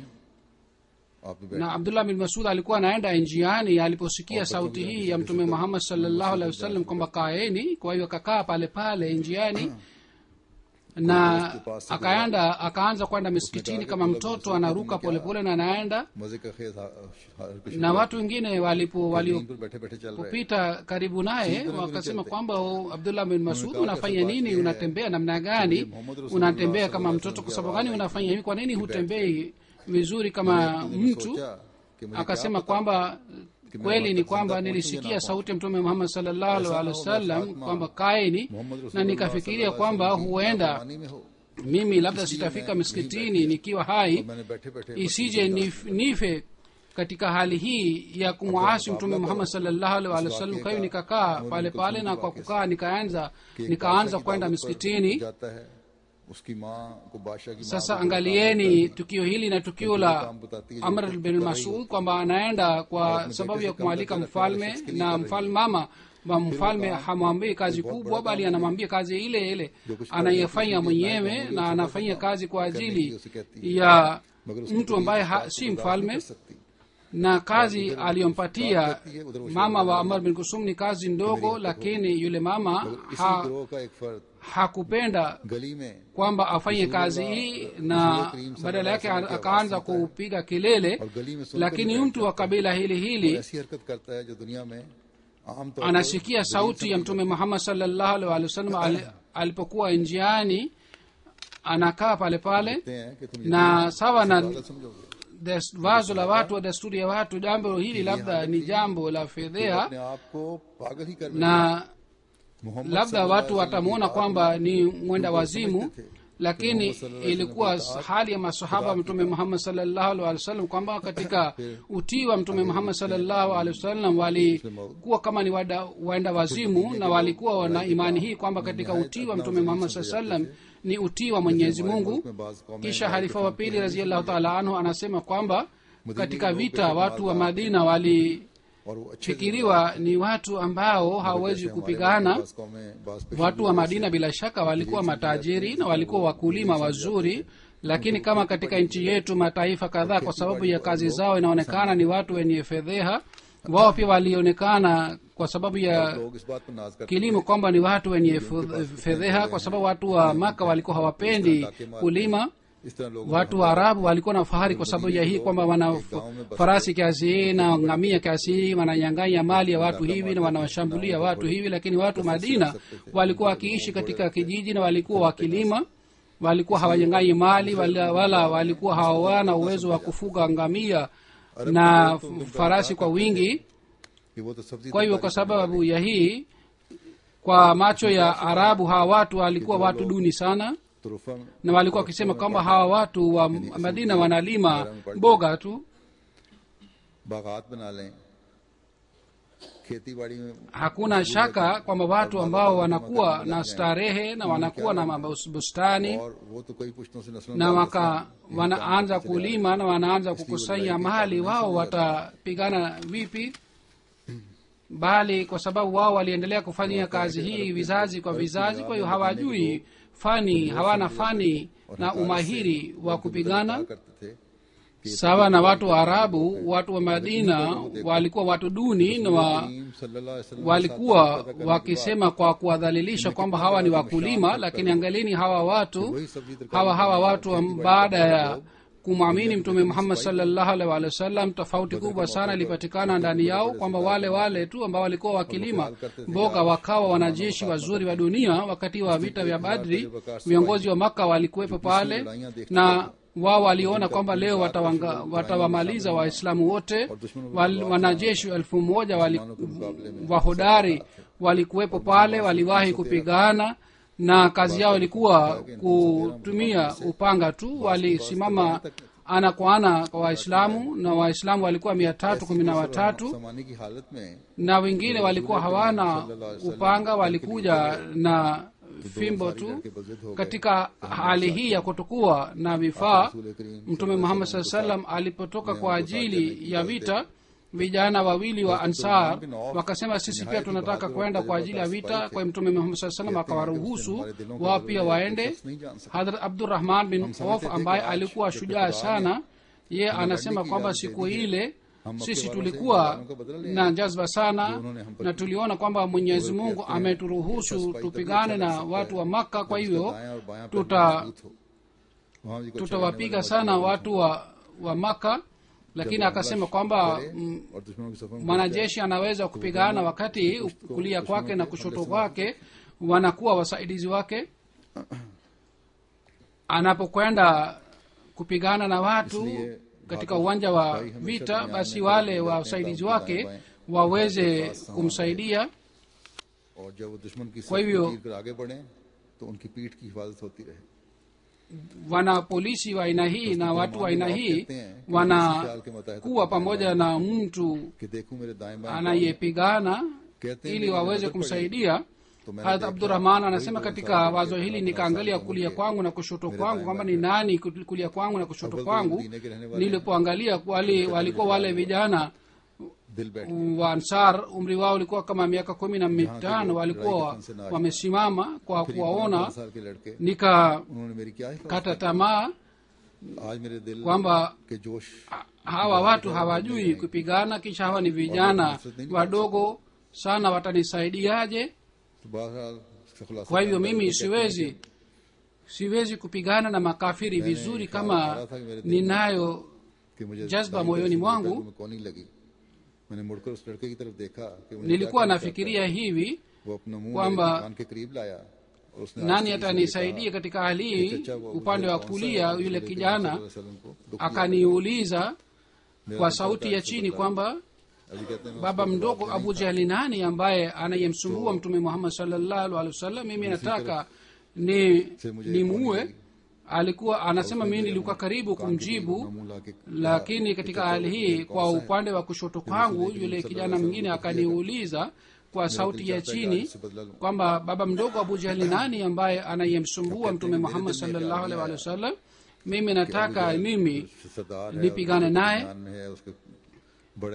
आप भी na abdullah bin masud alikuwa anaenda njiani aliposikia sauti hii ya mtume muhammad salllahu alehi wasallam kwamba kaeni kwa hiyo akakaa pale pale njiani na akaenda akaanza kwenda miskitini kama mtoto anaruka polepole na anaenda मजे का खेत हा- हा- कुछ na watu wengine walipo walio पर बैठे बैठे चल रहे kupita karibu naye wakasema kwamba "Oh, abdullah bin masud unafanya nini unatembea namna gani unatembea kama mtoto kwa sababu gani unafanya hivi kwa nini hutembei vizuri kama mtu सोचा कि मुझे akasema kwamba kweli ni kwamba nilisikia sauti ya mtume muhammad salllahu alhi wasallam kwamba kaeni na nikafikiria kwamba huenda पानी में हो mimi labda sitafika miskitini nikiwa hai मैंने बैठे बैठे isije nif, nife katika hali hii ya kumwasi mtume muhammad salllahu alhi wasallam kwa hiyo nikakaa pale pale na kwa kukaa nikaanza nikaanza kwenda miskitini जाता है उसकी माँ को बादशाह की माँ sasa को angalieni tukio hili na tukio la amr bin masud kwamba anaenda kwa sababu ya kumwalika mfalme na mfalme mama wa mfalme hamwambii kazi kubwa bali anamwambia kazi ile ile anayefanya mwenyewe na anafanya kazi kwa ajili ya mtu ambaye ha, si mfalme सकती na kazi aliyompatia mama wa amar bin kusum ni kazi ndogo lakini yule mama इसी ha, गिरोह का एक फर्द hakupenda गली में kwamba afanye kazi hii na badala yake akaanza kupiga kelele और गली में सुनकर lakini mtu wa kabila hili hili ऐसी हरकत करता है जो दुनिया में आम तौर पर anasikia sauti ya mtume muhammad salllahu alhi wasallam ali- alipokuwa njiani anakaa pale pale कहते हैं कि तुम na sawa na पागल समझोगे des- wazo la watu wa desturi ya watu jambo hili labda ni jambo la fedhea अपने आप को पागल ही कर na Mohammad labda watu watamwona kwamba ni mwenda wazimu lakini ilikuwa hali ya masahaba wa mtume muhammad salllahu alhi wasallam kwamba katika utii wa mtume muhammad salllahu alhi wasallam walikuwa kama ni wada- waenda wazimu na walikuwa na imani hii kwamba katika utii wa mtume muhammad saa sallam ni utii wa mwenyezi mungu kisha halifa wa pili raziallahu taala anhu anasema kwamba katika vita watu wa madina wali और वो अच्छे wanafikiriwa ni watu ambao hawawezi kupigana watu wa madina bila shaka walikuwa matajiri na walikuwa wakulima wazuri lakini kama katika nchi yetu mataifa kadhaa kwa sababu ya kazi zao inaonekana ni watu wenye fedheha wao pia walionekana kwa sababu ya लोग इस बात पर नाज करते kilimo kwamba ni watu wenye fu- fedheha kwa sababu watu wa maka walikuwa hawapendi kulima इस तरह लोग watu wa arabu walikuwa na fahari kwa sababu ya hii kwamba wana f- farasi kiasi hii na ngamia kiasi hii wananyanganya mali ya watu hivi na wanawashambulia watu hivi lakini watu madina walikuwa wakiishi katika kijiji na walikuwa wakilima walikuwa hawanyang'anyi mali wala, wala walikuwa hawana uwezo wa kufuga ngamia na f- farasi kwa wingi कि वो तो सब्जी kwa hivyo kwa sababu ya hii kwa macho ya arabu hawa watu walikuwa watu duni sana तुरुफा na walikuwa wakisema kwamba hawa watu wa madina wanalima mboga tu बागात बना लें खेती बाड़ी में hakuna shaka kwamba watu ambao wanakuwa na starehe na wanakuwa na mabus- bustani और वो तो कई पुश्तों से नस्लों na का waka wanaanza kulima na wanaanza kukusanya mali wao watapigana vipi bali kwa sababu wao waliendelea kufanyia kazi hii vizazi kwa vizazi kwa hiyo hawajui fani hawana fani na umahiri wa kupigana करते थे sawa na watu wa arabu watu wa madina walikuwa watu duni na wa, करीम सल्लल्लाहु अलैहि वसल्लम walikuwa wakisema kwa kuwadhalilisha kwamba hawa ni wakulima lakini angalini hawa watu वही सब्जी तरकारी hawa hawa watu am- baada ya kumwamini mtume muhammad salllahu alaihi wa sallam tofauti kubwa sana ilipatikana ndani yao kwamba wale wale tu ambao walikuwa wakilima mboga wakawa wanajeshi wazuri wa dunia wakati wa vita vya badri viongozi wa maka walikuwepo pale na wao waliona kwamba leo watawanga- watawamaliza waislamu wote Wal, wanajeshi elfu moja wali, wahodari walikuwepo pale waliwahi kupigana na kazi yao ilikuwa kutumia upanga tu walisimama ana kwa ana kwa waislamu na waislamu walikuwa mia tatu kumi na watatu समाने की हालत में na wengine walikuwa hawana upanga walikuja na fimbo tu katika hali hii ya kutokuwa na vifaa mtume muhammad saa salam alipotoka kwa ajili ya vita vijana wawili wa ansar wakasema sisi pia tunataka kwenda kwa ajili ya vita kwa hiyo mtume muhammad saa salam akawaruhusu wao pia waende hadrat abdurahman bin auf ambaye alikuwa shujaa sana ye anasema kwamba siku ile sisi tulikuwa na jazba sana na tuliona kwamba mwenyezi mungu ameturuhusu tupigane na watu wa makka kwa hivyo दाएं और बायां पैर tuta मजबूत हो वहाँ भी कुछ tutawapiga sana watu wa, wa maka lakini akasema kwamba mm, और दुश्मनों की सफर में mwanajeshi anaweza kupigana wakati kulia kwake na kushoto kwake wanakuwa wasaidizi wake anapokwenda kupigana na watu katika uwanja wa vita basi wale wasaidizi wake waweze kumsaidia और जब वो दुश्मन की kwa hivyo- तीर कर आगे बढ़े तो उनकी पीठ की हिफाजत होती रहे wana polisi wa aina hii na watu wa aina hii wanakuwa pamoja na mtu कि देखूं मेरे दाएं बाएं anayepigana कहते हैं ili मेरी waweze नजर पड़ी kumsaidia तो मैंने harat देखा, abdurahman anasema कोई katika इंसान wazo के hili अपना nikaangalia साथ kulia होंगे। kwangu na kushoto मेरे kwangu दाएं kwamba बाएं ni nani kul- kulia kwangu na kushoto अव्वल तो kwangu मदीने के रहने वाले nilipoangalia wale walikuwa wale vijana दिल बैठ wa ansar umri wao ulikuwa kama miaka kumi na mitano walikuwa wamesimama kwa kuwaona दस साल के लड़के nikakata उन्होंने मेरी क्या हिफाजत tamaa आज मेरे दिल kwamba के जोश hawa watu hawajui kupigana kisha hawa ni vijana wadogo sana watanisaidiaje तो बहरहाल इसका खुलासा kwa hivyo क्या है? mimi कहते हैं siwezi siwezi kupigana na makafiri vizuri kama ninayo कि मुझे जज्बा दाई मोयोनी तरफ से mwangu। देखकर तुम्हें कौनी लगी मैंने मुड़कर उस लड़के की तरफ देखा कि उन्हें nilikuwa क्या करना nafikiria hivi चाहता है। वो अपना मुंह kwamba मेरे कान के करीब लाया और उसने nani आस्ते से atanisaidia katika hali कहा, hii "चाचा, वो upande मुझे wa कौन सा kulia है?" yule उसने kijana सल्लल्लाहु अलैहि वसल्लम को दुख दिया। akaniuliza मेरा kwa दिल sauti करता ya है इससे chini बदला। kwamba अभी कहते हैं, मैं baba उसको mdogo जवाब abu नहीं jahli nani ambaye anayemsumbua mtume muhammad salllahu alehi wasallam mimi nataka ni से मुझे ni कौनी muue लगी। alikuwa anasema mimi nilikuwa karibu कान के करीब kumjibu अपना मुंह लाके कहा, lakini "कि katika चाचा, hali वो hii मुझे kwa कौन सा है?" upande wa kushoto kwangu yule kijana mwingine akaniuliza kwa sauti ya chini kwamba baba mdogo abu jahli nani ambaye anayemsumbua mtume muhammad salllahu alaihi wa sallam mimi nataka mimi सरदार है nipigane और naye ईमान में है उसके बड़े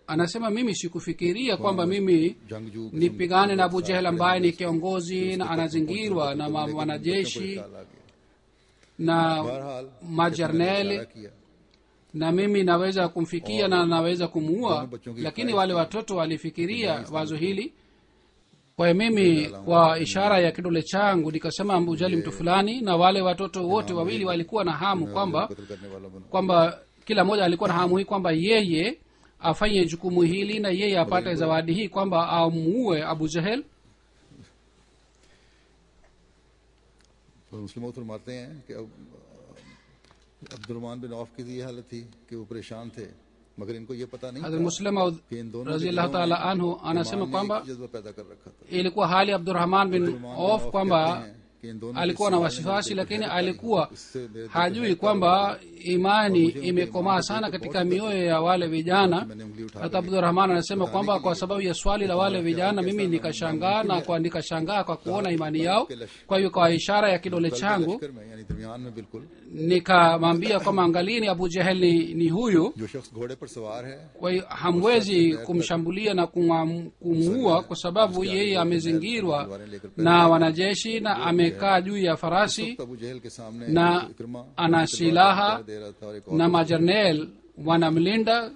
anasema mimi sikufikiria kwamba mimi जंगजू nipigane na abu jehel ambaye ni kiongozi na anazingirwa na ma- wanajeshi ख्याल आ गया na बहरहाल majerneli इशारा किया na mimi naweza kumfikia na naweza kumuua lakini wale watoto walifikiria wazo hili kwa hiyo mimi kwa ishara ya kidole changu nikasema ambujali mtu fulani na wale watoto wote wawili walikuwa na hamu kwamba कत्ल करने वाला बना kwamba kila mmoja alikuwa na hamu hii kwamba yeye afanye jukumu hili na yeye apate zawadi hii kwamba amuue abu jahel तो मुस्लिम फरमाते हैं कि अब अब्दुलरमान बिन औफ की ये हालत थी कि वो परेशान थे मगर इनको ये पता नहीं hadrat था muslim कि इन दोनों raziallahu taala anhu anasema ईमान ने kwamba एक जज्बा पैदा कर रखा था ilikuwa hali abdurahman bin Abdurrahman bin auf Auf kwamba कहते हैं कि इन दोनों की alikuwa na सिवाय wasiwasi मेरे lakini दिल पे alikuwa इससे मेरे दिल पे hajui है kwamba imani imekomaa sana katika mioyo ya wale vijana मैंने उंगली उठा hata abdurahman anasema kwamba kwa sababu ya swali la wale vijana mimi nikashangaa na kwa nikashangaa kwa kuona imani yao kwa hiyo kwa ishara ya kidole changu लश्कर में यानी दरमियान में बिल्कुल nikamwambia kwamba angalieni abu jehel ni, ni huyu जो शख्स घोड़े पर सवार है kwa hiyo hamwezi kumshambulia na kumwa- kumuua kwa sababu yeye amezingirwa na wanajeshi na amekaa juu ya farasi तो अबू जहल के सामने na एक इकरमा ana silaha दे रहा था और एक और na majernel wanamlinda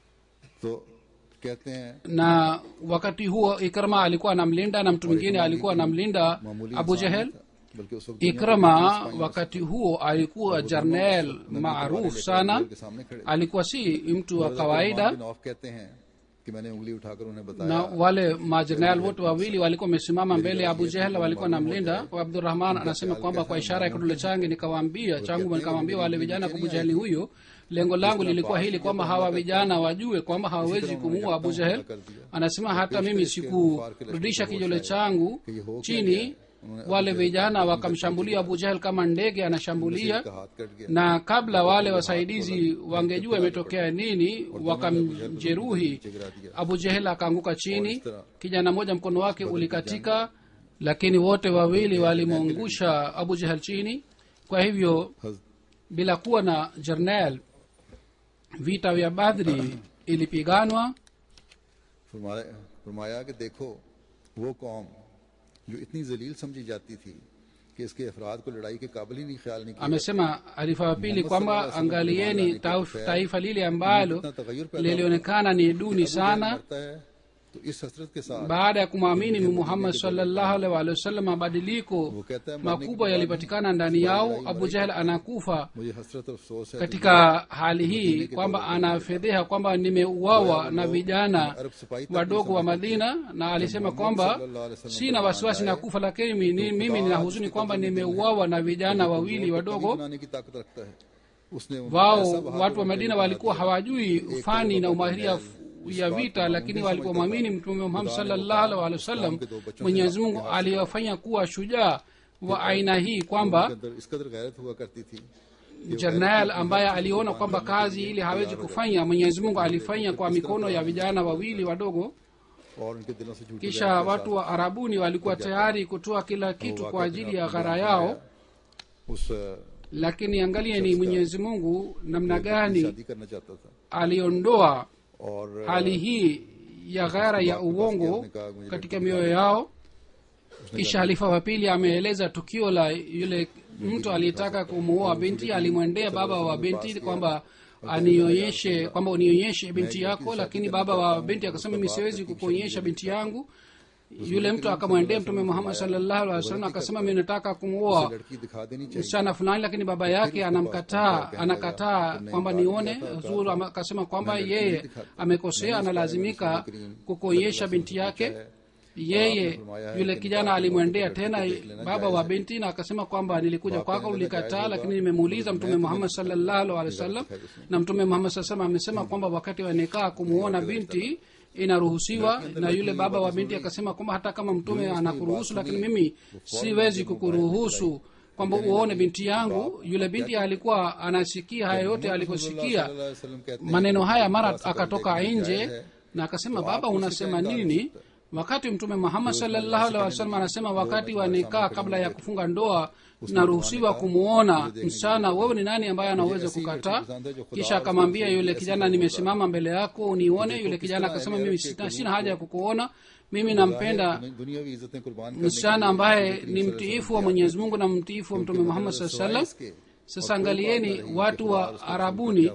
तो कहते हैं na wakati huo ikrama alikuwa anamlinda na mtu mwingine alikuwa anamlinda मामूली abu इंसान jehel नहीं था, बल्कि उस वक्त दुनिया के ikrama business wakati huo alikuwa jarnel maaruf sana के सामने खड़े alikuwa si mtu wa हजरत kawaida उस्मान बिन औफ कहते हैं कि मैंने उंगली उठाकर उन्हें बताया na wale majernal wote wawili walikuwa wamesimama mbele ya abu jehel walikuwa namlinda abdurahman anasema kwamba kwa ishara ya kidole changu nikawaambia changu nikamwambia wale vijana kwa abu jeheli huyo lengo langu lilikuwa hili kwamba hawa vijana wajue kwamba hawawezi kumuua abu jehel anasema hata mimi sikurudisha kijole changu chini wale vijana wakamshambulia abu jehel kama ndege anashambulia का हाथ कट गया na kabla wale wasaidizi wangejua imetokea nini wakamjeruhi abu jehel akaanguka chini kijana mmoja mkono wake ulikatika lakini wote wawili walimwangusha abu jehel chini kwa hivyo हज- bila kuwa na jernel vita vya badri ilipiganwa फरमाया फरमाया कि देखो वो कौम जो इतनी जलील समझी जाती थी कि इसके अफराद को लड़ाई के काबिल ही नहीं ख्याल नहीं किया amesema alifa wa pili kwamba angalieni taif- taifa lile ambalo इतना तगय्युर पैदा lilionekana ni duni अबू जहल sana मरता है तो इस हसरत के साथ baada ya kumwamini muhammad salllahu alaihi waalihi wasallam mabadiliko वो कहता है मरने के makubwa बाद yalipatikana ndani yao abu jahel anakufa मुझे हसरत और अफसोस है katika hali hii kwamba anafedheha kwamba nimeuawa na vijana अरब सिपाही तक wadogo wa madina na alisema kwamba sina wasiwasi na kufa lakini mimi, mimi nina huzuni kwamba nimeuawa na vijana wawili wadogo बनाने की ताकत रखता है उसने ऐसा wao बहादुर watu wa बना madina दिया। walikuwa hawajui fani na umahiria ya vita lakini walipomwamini mtume muhammad sallallahu alaihi wasallam mwenyezi mungu aliwafanya kuwa shujaa wa aina hii kwamba के अंदर इस कदर गैरत हुआ करती थी jernal ambaye aliona kwamba kazi ili hawezi kufanya mwenyezi mungu alifanya kwa mikono ya vijana wawili wadogo और उनके दिलों से झूठी kisha गैरत के watu wa arabuni walikuwa tayari kutoa kila kitu kwa ajili ya ghara yao साथ उस अ, lakini angalieni mwenyezi mungu namna gani शादी करना चाहता था aliondoa और अ, hali hii ya ghara ya uongo katika mioyo yao kisha halifa wa pili ameeleza tukio la yule mtu aliyetaka kumuoa binti alimwendea baba wa binti kwamba anionyeshe kwamba unionyeshe binti yako lakini baba wa binti akasema mimi siwezi kukuonyesha binti yangu yule mtu akamwendea mtume muhammad salllahu alih wasallam akasema mi nataka kumuoa लड़की दिखा देनी चाहिए msichana fulani lakini baba yake anamkataa anakataa kwamba nione zuru ama- akasema kwamba yeye amekosea analazimika kukuonyesha binti yake yeye yule kijana alimwendea tena baba wa binti na akasema kwamba nilikuja kwako ulikataa lakini nimemuuliza mtume muhammad salllahu alehi wasallam na mtume muhammad saa salam amesema kwamba wakati wanekaa kumuona binti inaruhusiwa na yule baba wa binti akasema kwamba hata kama mtume anakuruhusu lakini mimi siwezi kukuruhusu kwamba uone binti yangu yule binti alikuwa anasikia haya yote aliposikia सल्लल्लाहु अलैहि वसल्लम कहते हैं maneno haya mara akatoka nje na akasema baba unasema nini wakati mtume muhammad salllahu alih wasallam anasema wakati wa nikaa kabla ya kufunga ndoa naruhusiwa kumwona msichana wewe ni nani ambaye anaweza kukataa kisha akamwambia yule kijana nimesimama mbele yako unione yule kijana akasema mimi sina, sina haja ya kukuona mimi nampenda दुनियावी इज्जतें कुर्बान करने msichana ambaye ni mtiifu wa mwenyezi mungu na mtiifu wa mtume muhammad saa salam sasa angalieni watu wa arabuni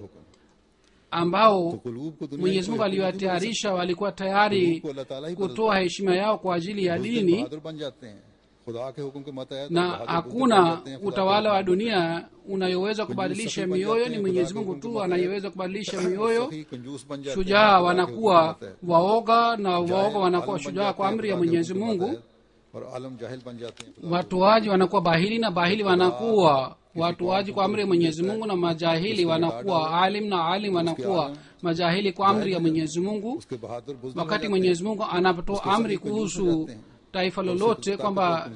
ambao कुलूब को दुनिया mwenyezi mungu aliwatayarisha walikuwa tayari को अल्लाह ताला ही kutoa heshima yao kwa ajili ya dini बहादुर बन जाते हैं खुदा के हुक्म के मतहत na बहादुर hakuna बन जाते हैं, खुदा utawala wa dunia unayoweza kubadilisha mioyo ni mwenyezi mungu tu anayeweza kubadilisha mioyo सखी, कंजूस बन जाते हैं, shujaa खुदा के wanakuwa हुक्म के मतहत। waoga na waoga wanakuwa आलम बन shujaa जाते kwa हैं, amri ya खुदा के mwenyezi हुक्म के mungu मतहत, और आलम जाहिल बन जाते हैं watoaji wanakuwa bahili na bahili wanakuwa watoaji kwa amri ya mwenyezi mungu na majahili wanakuwa alim na alim wanakuwa majahili kwa amri ya mwenyezi mungu उसके बहादुर बुजुर्ग wakati mwenyezi mungu anapotoa amri kuhusu taifa lolote kwamba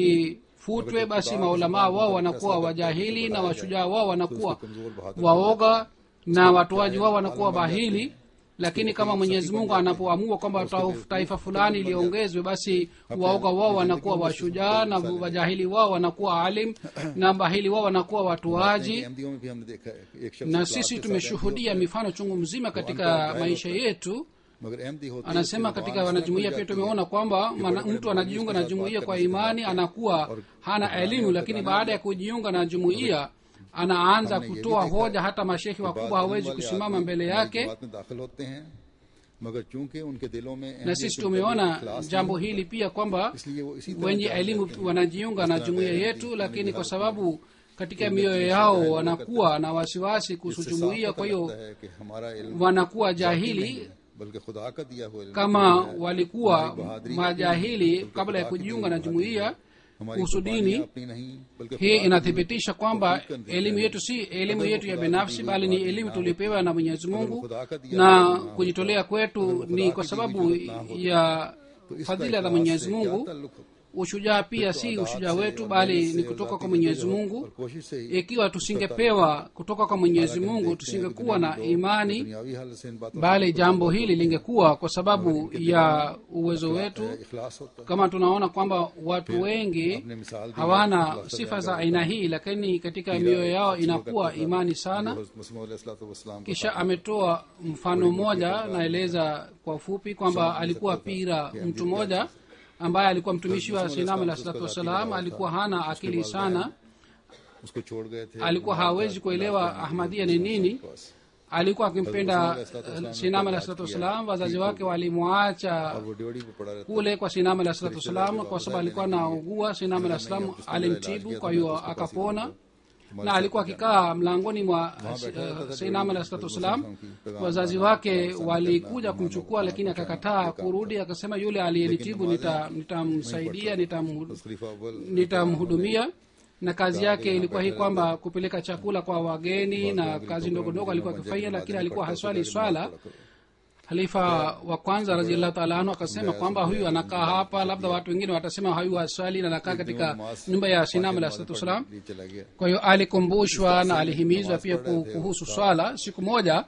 lifutwe basi maulamaa wao wanakuwa wajahili na washujaa wao wanakuwa waoga na watoaji wao wanakuwa bahili lakini kama mwenyezi mungu anapoamua kwamba ta- taifa fulani liongezwe basi waoga wao wanakuwa washujaa na wajahili wao wanakuwa alim na bahili wao wanakuwa watoaji अहमदियों में भी हमने देखा है कि एक शख्स na इखलास sisi के साथ tumeshuhudia mifano chungu mzima katika maisha yetu मगर अहमदी होते हैं anasema उसके katika जुबान wanajumuia से pia निकल tumeona kwamba mana- mtu anajiunga na jumuia kwa imani anakuwa hana elimu lakini baada ya kujiunga na jumuia anaanza kutoa hoja hata mashehi wakubwa hawezi kusimama mbele yake बात में दाखिल होते हैं मगर चूंकि उनके दिलों में na अहमियत sisi के tumeona मुताबिक इखलास jambo नहीं hili pia kwamba इसलिए वो इसी तरह wenye जान elimu जाते हैं। wanajiunga na jumuia yetu lakini kwa sababu katika mioyo yao wanakuwa na wasiwasi kuhusu इससे jumuia साफ kwa पता hiyo लगता है कि हमारा इल्म wanakuwa नहीं jahili है, बल्कि खुदा का दिया हुआ इल्म kama है। walikuwa हमारी बहादुरी majahili बल्कि kabla ya खुदा की kujiunga na दी हुई jumuiya बहादुरी है। हमारी kuhusu कुर्बानियां dini अपनी नहीं बल्कि hii खुदा की inathibitisha kwamba tawfiq ka elimu natija yetu si elimu Agar yetu ya खुदा की binafsi दी हुई bali ni बात elimu ना tulipewa na mwenyezi mungu खुदा का दिया na हुआ ना kujitolea kwetu अगर ni खुदा kwa की दी हुई sababu जरूरत ना होती, ya तो इसका fadhila za इखलास mwenyezi से क्या mungu ताल्लुक हो? ushujaa pia तो si अदात ushujaa से wetu और bali मेहनत ni से kutoka और kwa जाति mwenyezi की mungu और कोशिश से ही ikiwa tusingepewa kutoka kwa mwenyezi mungu tusingekuwa na imani दुनियावी हालत से इन बातों bali jambo hili lingekuwa kwa sababu ya uwezo wetu से इखलास होता है kama tunaona kwamba watu wengi अपने मिसाल दी hawana है, sifa za aina hii lakini katika mioyo yao inakuwa imani sana sana kisha ametoa mfano mmoja naeleza kwa ufupi kwamba alikuwa pira mtu mmoja ambaye alikuwa mtumishi wa sinam alah salatu wassalam alikuwa hana akili sana उसको छोड़ गए थे alikuwa hawezi kuelewa ahmadia ni nini alikuwa akimpenda eh, sinam alah salatu wassalam wazazi wake walimwacha और वो ड्योढ़ी पे पड़ा रहता kule kwa sinam alah salatu wassalam kwa sababu alikuwa anaugua sinam alah salam alimtibu kwa hiyo akapona na alikuwa akikaa mlangoni mwa uh, sinam alah salatu wassalam wazazi wake walikuja kumchukua lakini akakataa kurudi akasema yule aliyenitibu nita- nitamsaidia nitamhu- बस खलीफा अव्वल nitamhudumia na kazi yake ilikuwa hii kwamba kupeleka chakula kwa wageni na kazi ndogo ndogo alikuwa akifanya lakini alikuwa haswali swala halifa wa kwanza raziallahu taala anhu akasema kwamba huyu anakaa hapa labda watu wengine watasema huyu haswali na anakaa katika nyumba ya sinam alah salatu wassalam लिए चला गया kwa hiyo alikumbushwa na alihimizwa pia ku- kuhusu swala siku moja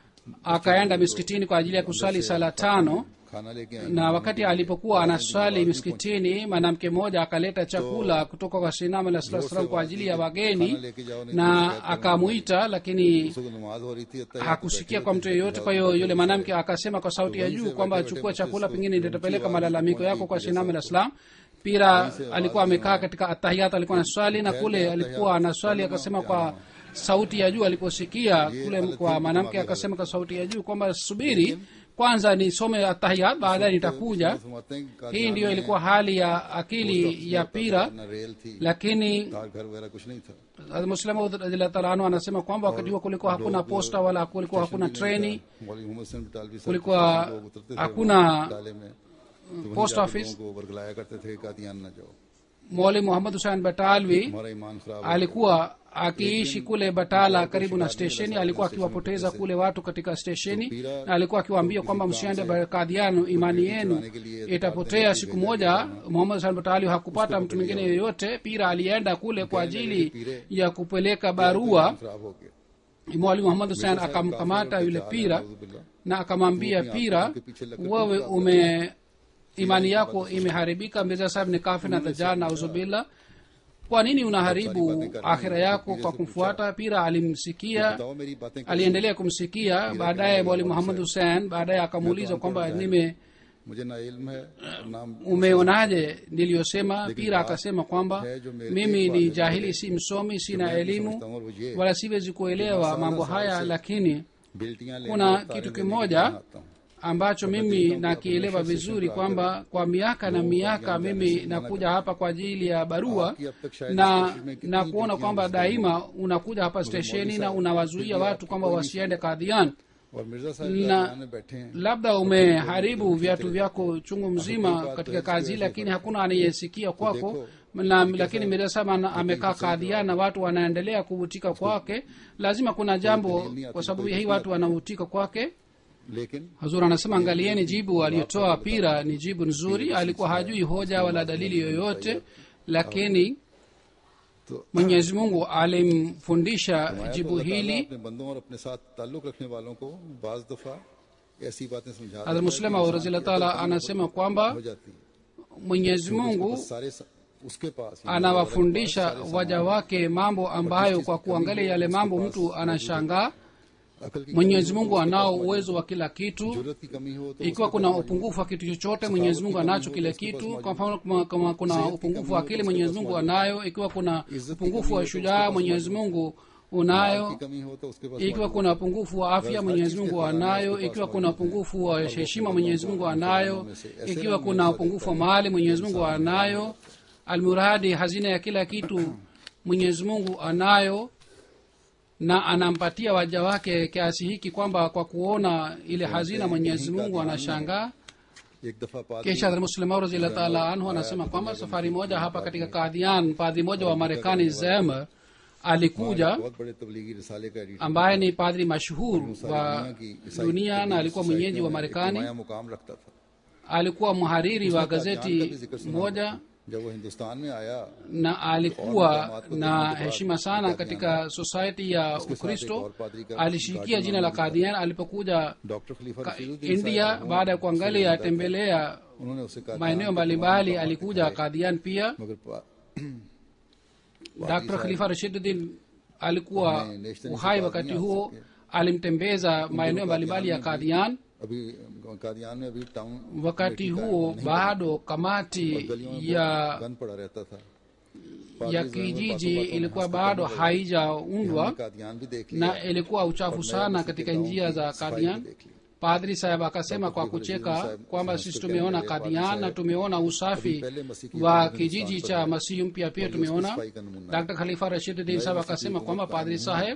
akaenda miskitini kwa ajili ya kuswali sala tano खाना लेके आए na wakati alipokuwa anaswali miskitini mwanamke mmoja akaleta chakula kutoka kwa sinam alah salatu wassalam kwa ajili ya wageni na akamwita lakini उसको नमाज हो रही थी अतः hakusikia kwa mtu yeyote kwa hiyo yule mwanamke akasema kwa sauti ya juu kwamba chukua chakula pengine nitapeleka malalamiko yako kwa sinam alah salam pira alikuwa amekaa katika atahiyat alikuwa na swali na kule alikuwa na swali akasema kwa sauti ya juu aliposikia kule kwa mwanamke akasema kwa sauti ya juu kwamba subiri kwanza nisome atahiyat baadaye nitakuja फरमाते हैं कि hii ndiyo ilikuwa hali ya akili ya pira ना rail थी lakini तार घर वगैरह कुछ नहीं था muslima radhiallahu taala anhu anasema kwamba wakati huo kulikuwa hakuna posta wala kulikuwa hakuna treni मौलवी मोहम्मद हसन बटालवी साहब kulikuwa लोग उतरते थे hakuna डाले में तो वहीं post जाके office लोगों को वर्गलाया करते थे कादियान न जाओ mwali muhammad husein batalvi हमारा ईमान खराब हो alikuwa akiishi kule batala karibu na stesheni alikuwa akiwapoteza kule watu katika stesheni na alikuwa akiwaambia kwamba msiende kadhiano imani yenu itapotea siku moja muhammad husein batalvi hakupata mtu mwingine yoyote pira alienda kule kwa ajili ya kupeleka barua खराब हो गया mwali muhammad husein akamkamata yule pira na akamwambia pira wewe imani yako imeharibika mirza sahib ni kafir na dajjal na uzubillah kwa nini unaharibu akhira yako kwa kumfuata pira alimsikia बताओ मेरी बातें aliendelea kumsikia baadaye mwalimu muhammad hussein baadaye akamuuliza kwamba nime मुझे ना इल्म है ना umeonaje niliyosema pira akasema kwamba mimi ni jahili si msomi sina elimu wala siwezi kuelewa mambo haya lakini बेल्टियां लेने kuna और तारे kitu लेने के kimoja लिए आता हूं। ambacho mimi nakielewa vizuri kwamba kwa miaka na miaka mimi nakuja hapa kwa ajili ya barua na na kuona kwamba daima unakuja hapa stesheni na unawazuia watu kwamba wasiende kadhian और मिर्जा साहब Na- गाड़ियां में बैठे हैं labda umeharibu viatu vyako chungu mzima katika kazi lakini hakuna anayesikia kwako na, lakini mirasama amekaa kadhian na watu wanaendelea kuvutika kwake lazima kuna jambo kwa sababu ya hii watu wanavutika kwake लेकिन hazur anasema angalieni jibu aliyotoa pira ni jibu nzuri alikuwa hajui hoja wala dalili yoyote lakini तो mwenyezi mungu alimfundisha फरमाया jibu तो अल्लाह ताला hili अपने बंदों और अपने साथ ताल्लुक रखने वालों को बाज दफा ऐसी बातें समझा देता है hadrat muslima कि razila इंसान की taala अकल anasema kwamba हो जाती है mwenyezi उसके mungu पास सारे स- उसके पास यानी anawafundisha सारे सामान- waja wake mambo ambayo kwa kuangalia yale mambo mtu anashangaa अकल की mwenyezi mungu anao uwezo wa kila kitu जरूरत की कमी हो तो ikiwa उसके kuna पास upungufu wa kitu chochote mwenyezi mungu anacho kile kitu kwa mfano kama, kama kuna upungufu wa akili mwenyezi mungu anayo ikiwa kuna upungufu wa shujaa mwenyezi mungu unayo की कमी हो तो उसके पास ikiwa kuna upungufu wa afya mwenyezi mungu anayo ikiwa kuna upungufu wa heshima mwenyezi mungu anayo ikiwa kuna upungufu wa mali mwenyezi mungu anayo almuradi hazina ya kila kitu mwenyezi mungu anayo na anampatia waja wake kiasi hiki kwamba kwa kuona ile hazina mwenyezi mungu anashangaa एक दफा पादरी kisha muslimau raziallah taala anhu anasema kwamba safari moja hapa katika kadhian padri moja wa marekani zem alikuja बहुत बड़े तबलीगी रिसाले का editor ambaye ni padri mashuhur wa दुनिया की ईसाई dunia na alikuwa mwenyeji wa सोसाइटियों में एक marekani नुमाया मुकाम रखता था alikuwa mhariri wa उसने कादियान का भी gazeti जिक्र सुना moja होगा। जब वो हिंदुस्तान में आया na alikuwa na heshima sana katika society ya ukristo alishikia jina la kadhian alipokuja doctor खलीफा ka- रशीदुद्दीन india साहब baada ya kuangalia tembelea उन्होंने उसे कहा maeneo mbalimbali alikuja kadhian pia मगर पा- dr khalifa rashiduddin alikuwa uhai wakati huo alimtembeza maeneo mbalimbali ya kadhian अभी कादियान में अभी town wakati huo bado kamati गलियों में ya गन पड़ा रहता था ya kijiji ilikuwa bado haijaundwa Kadian भी देख लिया na ilikuwa uchafu sana katika njia za kadian padri saheb akasema kwa kucheka kwamba sisi tumeona kadian na tumeona usafi wa kijiji cha masihi mpya pia tumeona dr khalifa rashiduddin saheb akasema kwamba padri saheb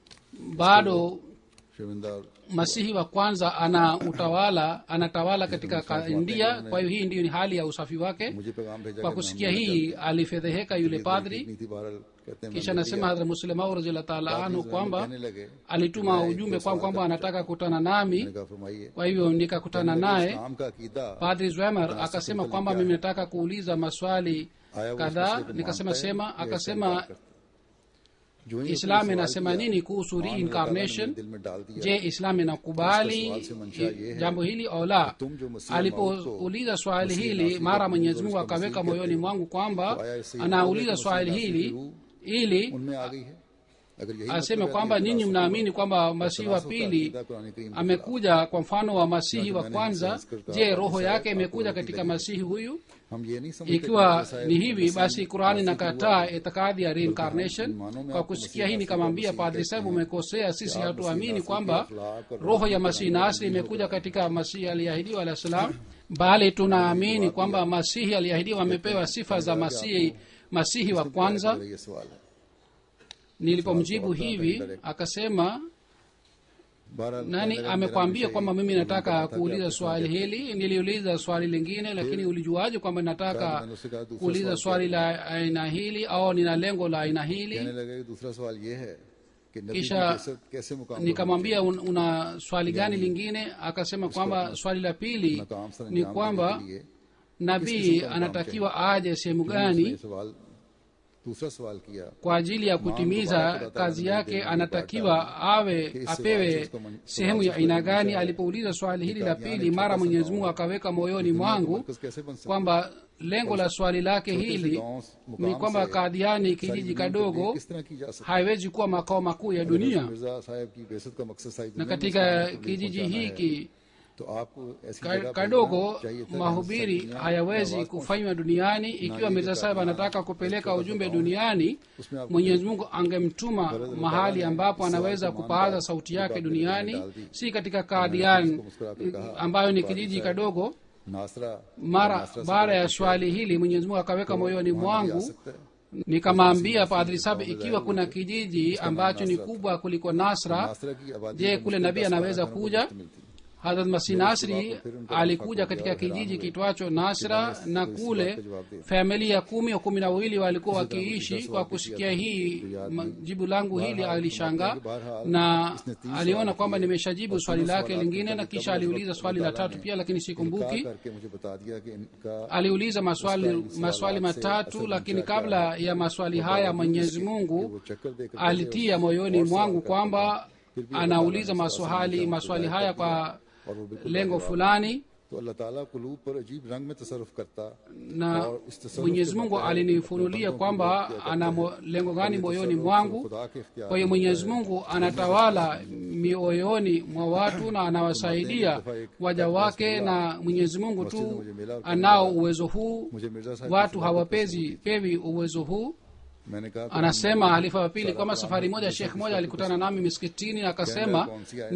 bado शर्मिंदा और masihi wa kwanza ana utawala anatawala katika ka- india kwa hiyo hii ndiyo ni hali ya usafi wake मुझे पैगाम भेजा kwa कि kusikia मैं hii alifedheheka yule padri इतनी थी बहरहाल कहते हैं kisha मैंने nasema hadhrat muslimau raziallah taala anhu लिया। kwamba कहने लगे alituma ujumbe kwangu kwamba anataka kukutana nami मैंने कहा फरमाइए kwa hivyo nikakutana naye इस्लाम का अकीदा padri zwemer akasema kwamba mimi nataka kuuliza maswali आया वो kadhaa इस मसले को nikasema मानता है sema या इससे akasema इनकार करता है? जो ही islam उसने inasema सवाल किया, nini kuhusu हाँ, अल्लाह ताला ने reincarnation मेरे दिल में डाल दिया je islam inakubali Katika swali se mansha ye hai, jambo hili au la तुम जो मसीह alipouliza swali मसीह hili नासरी mara का mwenyezi और mungu उसका akaweka मसीह moyoni कहते mwangu kwamba तो आया इससे ये anauliza बोले कि swali मसीह hili नासरी की रूह ili उनमें आ गई है अगर यही aseme मतलब है kwamba कि ninyi नासरी mnaamini का kwamba masihi wa तनासुर का pili अकीदा कुरान करीम के amekuja kwa mfano wa masihi wa मैंने kwanza संस्कृत je का roho विषय yake आपको imekuja होती katika लगी। masihi huyu हम ये नहीं समझते कि ikiwa जैसा है ni hivi मसीह basi qurani नासरी inakataa हुआ है। itikadi ya reincarnation मानो में kwa आपको kusikia मसीह hii नासरी nikamwambia का padri मसीह sabu कहते हैं। umekosea sisi आप hatuamini मसीह kwamba नासरी के अखलाक और roho ya रूह masihi का nasri नाम imekuja katika masihi aliyeahidiwa alah salam bali tunaamini kwamba masihi aliyeahidiwa amepewa sifa za masihi masihi wa kwanza मेरा ये सवाल है nilipomjibu hivi akasema बहरहाल nani कहने लगा, amekwambia मेरा kwamba विषय mimi ये nataka था कि kuuliza आपके swali hili niliuliza swali lingine lakini ulijuaje kwamba nataka कहा, मैंने उससे कहा, दूसरा kuuliza सवाल swali la aina hili au nina lengo la aina कहने hili लगा कि दूसरा सवाल ये है कि नबी की kisha कैसे कैसे मुकाम nikamwambia un, una swali gani lingine akasema kwamba swali la pili मकाम सर ni अंजाम kwamba देने के लिए nabii anatakiwa aje sehemu उसने gani ये सवाल दूसरा सवाल किया kwa ajili ya kutimiza kazi yake anatakiwa awe apewe sehemu ya aina gani alipouliza swali hili la pili mara mwenyezi mungu akaweka moyoni mwangu मरकज कैसे बन सकता kwamba lengo la swali lake hili ni kwamba kadhiani kijiji kadogo किस तरह की जा सकती haiwezi kuwa makao makuu ya dunia Mirza साहब की बेसत का मकसद सारी na दुनिया में katika इस्लाम को kijiji पहुंचाना है। hiki तो आपको ऐसी ka- जगह kadogo भेजना चाहिए था जहाँ mahubiri सब्जियां hayawezi आवाज kufanywa duniani ikiwa mirza sahib anataka kupeleka ujumbe duniani उसमें आप mwenyezi mungu angemtuma mahali ambapo anaweza kupaza sauti yake duniani si katika kadian ambayo ni kijiji kadogo नासरा mara baada ya swali hili mwenyezi mungu akaweka moyoni mwangu nikamwambia padri sab ikiwa kuna kijiji ambacho ni kubwa kuliko nasra नासरा की आबादी je कम kule से कम nabii 10 anaweza घरों को kuja मुफ्त मिलती है। hadrat masih nasri alikuja katika kijiji kitwacho nasra na kule familia kumi au kumi na wawili walikuwa wakiishi kwa kusikia hii ma- jibu langu hili alishanga na aliona kwamba nimeshajibu swali lake lingine na kisha aliuliza swali la tatu pia lakini इनकार sikumbuki करके मुझे बता दिया कि इनका aliuliza maswali maswali matatu lakini kabla ya maswali haya mwenyezi mungu वो चक्कर देकर alitia moyoni mwangu kwamba anauliza maswali maswali haya kwa और वो बिल्कुल lengo fulani तो अल्लाह ताला कुलूब पर अजीब रंग में तसरुफ करता na mwenyezi mungu alinifunulia kwamba ana mo- lengo gani moyoni mwangu खुदा के इख्तियार kwa hiyo mwenyezi mungu anatawala mioyoni mwa watu na anawasaidia waja wake na mwenyezi mungu tu anao uwezo huu मुझे मिर्जा साहब watu hawapezi pewi uwezo huu मैंने कहा कि anasema halifa wa pili kwamba safari moja shekh moja alikutana nami miskitini na akasema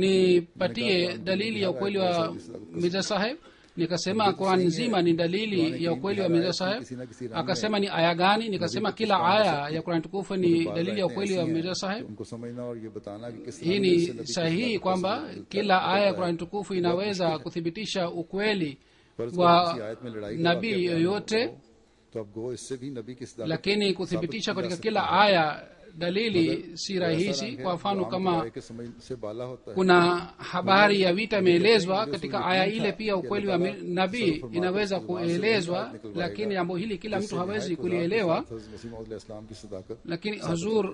nipatie dalili ya ukweli wa mirza saheb nikasema quran nzima ni dalili ya ukweli wa mirza saheb akasema ni aya gani nikasema kila aya ya quran tukufu ni dalili ya ukweli wa mirza saheb उनको समझना और ये बताना कि किस hii ni sahihi kwamba kila aya ya qurani tukufu inaweza kuthibitisha ukweli wa nabii yoyote तो अब गो इससे भी नबी की सदाकत lakini kuthibitisha katika kila aya dalili si rahisi kwa mfano kama के समझ से बाला होता है kuna habari ya vita imeelezwa katika aya ile pia ukweli wa mi- nabii inaweza kuelezwa lakini jambo hili kila mtu hawezi kulielewa इस्लाम की सदाकत lakini hazur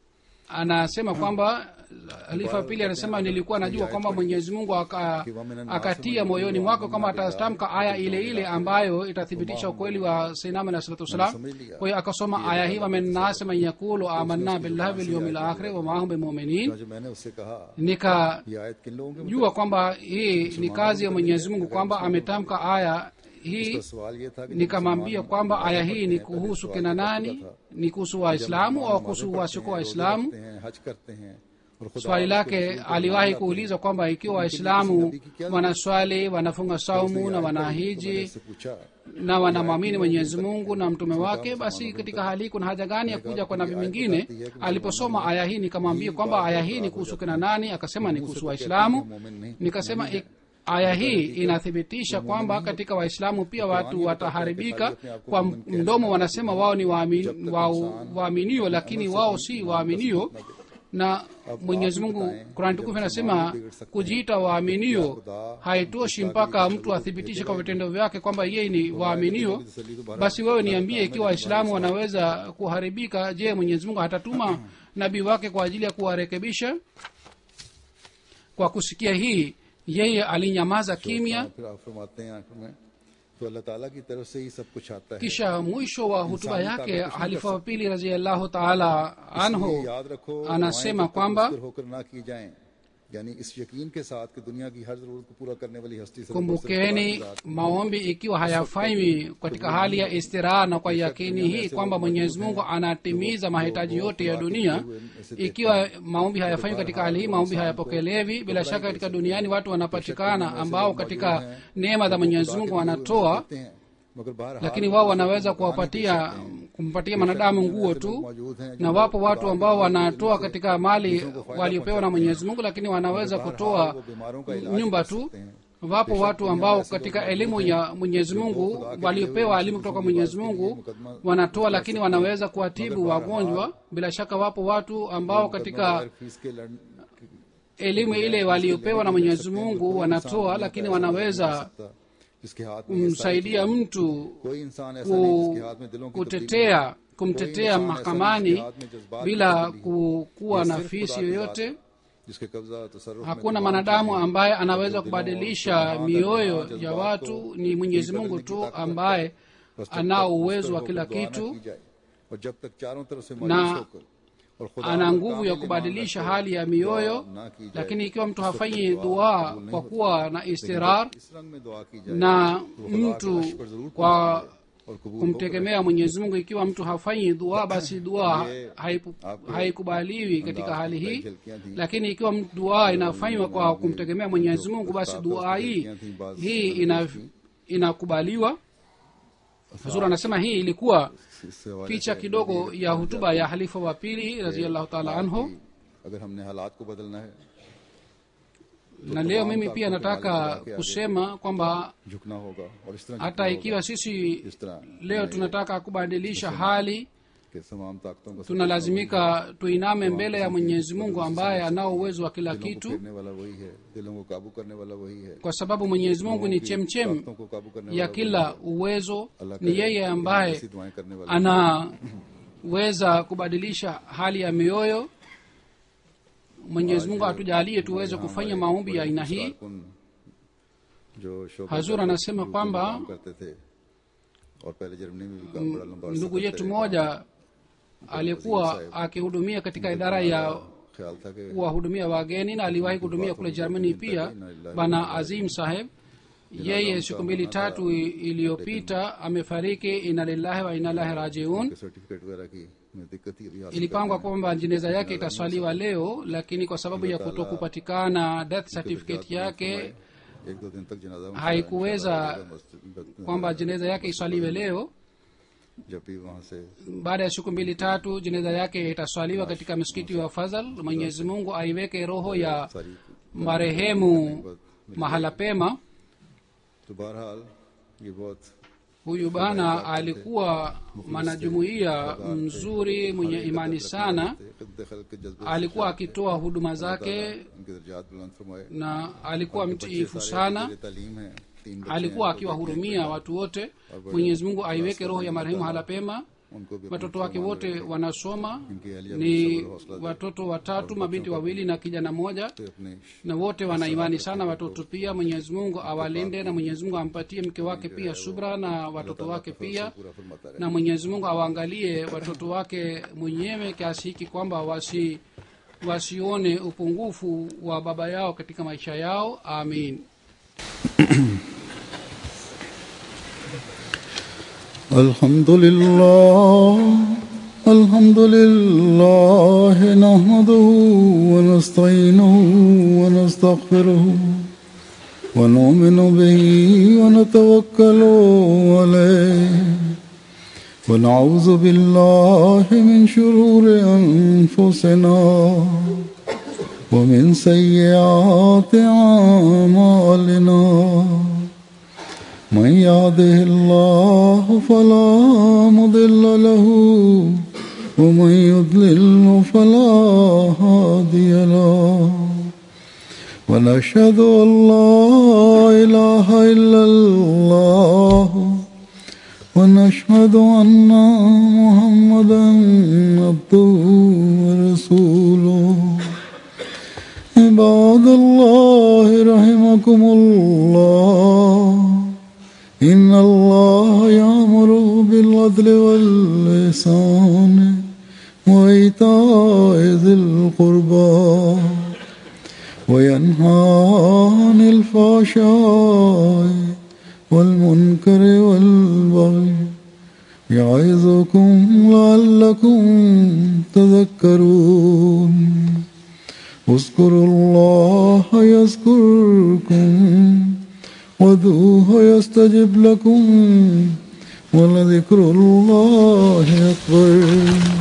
anasema kwamba halifa pili anasema nilikuwa najua kwamba mwenyezi mungu aka, akatia moyoni mwako kwamba atatamka aya ile ile ambayo itathibitisha ukweli wa sainama na salatu wassalam kwa hiyo akasoma aya hii wamennasi man yakulu amanna billahi bilyaumi lakhiri wamahum bimuminin जो मैंने उससे कहा nikajua ये आयत किन लोगों के kwamba hii ni kazi ya mwenyezi mungu kwamba ametamka aya hii तो सवाल ये था कि nikamwambia kwamba aya hii ni kuhusu kina nani ni kuhusu waislamu au kuhusu wasiokuwa waislamu करते हैं हज करते हैं और खुदा swali lake aliwahi kuuliza kwamba ikiwa waislamu wanaswali wanafunga saumu na wanahiji से पूछा na wanamwamini mwenyezi mungu na mtume wake basi katika hali hii kuna haja gani ya kuja kwa nabii mwingine aliposoma aya hii nikamwambia kwamba aya hii ni kuhusu kina nani akasema ni kuhusu waislamu nikasema ik- aya hii inathibitisha kwamba katika waislamu pia watu wataharibika kwa mdomo wanasema wao ni waamin- wao- waaminio lakini wao si waaminio na mwenyezi mungu kurani tukufu anasema kujiita waaminio haitoshi mpaka mtu athibitishe kwa vitendo vyake kwamba yeye ni waaminio basi wewe niambie ikiwa waislamu wanaweza kuharibika je mwenyezi mungu hatatuma nabii wake kwa ajili ya kuwarekebisha kwa kusikia hii yeye alinyamaza kimya फिर आप फरमाते हैं आखिर में तो अल्लाह ताला की तरफ से ही सब कुछ आता है kisha mwisho wa hutuba yake halifa wa pili raziallahu taala anhu याद रखो anasema दुआएं kwamba तब तक होकर ना की जाएं यानी इस यकीन के साथ कि दुनिया की हर जरूरत को पूरा करने वाली हस्ती से kumbukeni maombi ikiwa hayafanywi katika hali ya istiraha na kwa yakini hii kwamba mwenyezi mungu anatimiza mahitaji yote ya dunia ikiwa maombi hayafanywi katika hali hii maombi hayapokelewi bila shaka katika duniani watu wanapatikana ambao katika neema za mwenyezi mungu wanatoa हैं मगर बाहर lakini wao wanaweza kuwapatia kumpatia mwanadamu nguo tu na wapo watu ambao wanatoa katika mali waliopewa na mwenyezi mungu lakini wanaweza kutoa nyumba tu wapo watu ambao katika elimu ya mwenyezi mungu waliopewa elimu kutoka mwenyezi mungu wanatoa lakini wanaweza kuwatibu wagonjwa bila shaka wapo watu ambao katika fees के लड़ elimu ile waliopewa na mwenyezi mungu wanatoa lakini wanaweza जिसके हाथ में kumsaidia mtu कोई इंसान ऐसा नहीं जिसके ku, हाथ में दिलों की kutetea kumtetea इंसान ऐसा mahakamani इज्तिहाद में जज्बात की bila तब्दीली ku- kuwa ये na सिर्फ fisi खुदा की yoyote जात है, जिसके कब्जा तसर्रुफ में hakuna तमाम mwanadamu चीजें ambaye और anaweza जो दिलों और kubadilisha ईमान mioyo और ya जज्बात watu को ni mwenyezi बदलने mungu की tu ताकत रखता है। ambaye बस जब anao तक uwezo मुस्तकिल wa kila होकर दुआ न kitu की जाए, और जब तक चारों तरफ से na मायूस होकर और खुदा ana पर nguvu ya कामिल kubadilisha ईमान hali ya रखकर mioyo दुआ ना की जाए, lakini ikiwa mtu तो फिर hafanyi दुआ dua कबूल नहीं kwa होती। kuwa na लेकिन istirar जब इस रंग में दुआ की जाए, na तो खुदा के mtu अर्श पर जरूर kwa पहुंचती है और कबूल होकर kumtegemea mwenyezi mungu ikiwa mtu hafanyi dua basi dua Ye, haipu- आपके haikubaliwi katika अंदाज hali की hii झलकियां थी। lakini ikiwa mtu dua inafanywa kwa ये kumtegemea mwenyezi जो mungu basi उस्ताद dua उसकी hii झलकियां थी, बाज hii नजर ina, थी। inakubaliwa huzuri anasema hii ilikuwa इससे हवाले picha से kidogo नबी ya ने hutuba ya halifa wa pili raziallahu taala anhu कि अगर हमने हालात को बदलना है na leo mimi pia nataka kusema kwamba झुकना होगा और इस तरह hata झुकना ikiwa sisi होगा। इस तरह leo tunataka kubadilisha hali के तमाम ताकतों का tunalazimika tuiname mbele ya mwenyezi mungu ambaye anao uwezo wa kila दिलों को kitu फेरने वाला वही है दिलों को काबू करने वाला वही है kwa sababu mwenyezi mungu ni की chemchem ताकतों को काबू करने ya वाला kila uwezo अल्लाह ni करे yeye कि हम ambaye ऐसी दुआएं करने वाले anaweza kubadilisha hali ya mioyo mwenyezi mungu atujalie tuweze kufanya maombi ya aina hii कारकुन जो शोभा Hazur का anasema यूपी में kwamba काम करते थे और पहले जर्मनी में भी काम बड़ा लंबा अरसा ndugu करते yetu रहे। mmoja aliyekuwa akihudumia katika idara ya ख्याल था कि kuwahudumia wageni na aliwahi kuhudumia kule germany pia bana azim saheb yeye siku mbili tatu i- iliyopita amefariki ina lillahi wa inalahi rajiun के सर्टिफिकेट वगैरह की में दिक्कत ही रियासत ilipangwa करने kwamba jeneza yake itaswaliwa leo lakini kwa sababu ya kutokupatikana death में certificate इंतजाम yake फरमाए। एक दो दिन तक जनाजा उनका haikuweza इंशाअल्लाह मस्जिद- kwamba jeneza yake iswaliwe leo जब भी वहां से baada ya siku mbili tatu jeneza yake itaswaliwa katika msikiti wa fadhal mwenyezi mungu aiweke roho ya सारी marehemu mahala pema तो बहरहाल ये बहुत huyu bana alikuwa mwanajumuiya mzuri mwenye imani sana दखल के जज्बे से alikuwa akitoa huduma zake उनके दर्जात बुलंद फरमाए na alikuwa बच्चे mtiifu सारे sana जेर तालीम हैं तीन बच्चे alikuwa हैं, akiwahurumia watu wote mwenyezi mungu aiweke roho ya marehemu hala pema उनको भी अपने watoto wake फरमान wote रखे। wanasoma इनकी अहलिया को ni सब्र हौसला दे। watoto watatu mabinti wawili na kijana mmoja तो अपने na wote wana imani sana watoto pia mwenyezi mungu awalinde na mwenyezi mungu ampatie mke wake pia subra na watoto wake pia पूरा फरमाता रहे na mwenyezi mungu awaangalie watoto wake mwenyewe kiasi hiki kwamba wasi wasione upungufu wa baba yao katika maisha yao amin الحمد لله الحمد لله نحمده ونستعينه ونستغفره ونؤمن به ونتوكل عليه ونعوذ بالله من شرور أنفسنا ومن سيئات أعمالنا من يهده الله فلا مضل له ومن يضلل فلا هادي له ونشهد أن لا إله إلا الله ونشهد أن محمدا عبده ورسوله عباد الله رحمكم الله إن الله يأمر بالعدل والإحسان وإيتاء ذي القربى وينهى عن الفحشاء والمنكر والبغي يعظكم لعلكم تذكرون اذكروا الله يذكركم وادعوه يستجب لكم ولذكر الله أكبر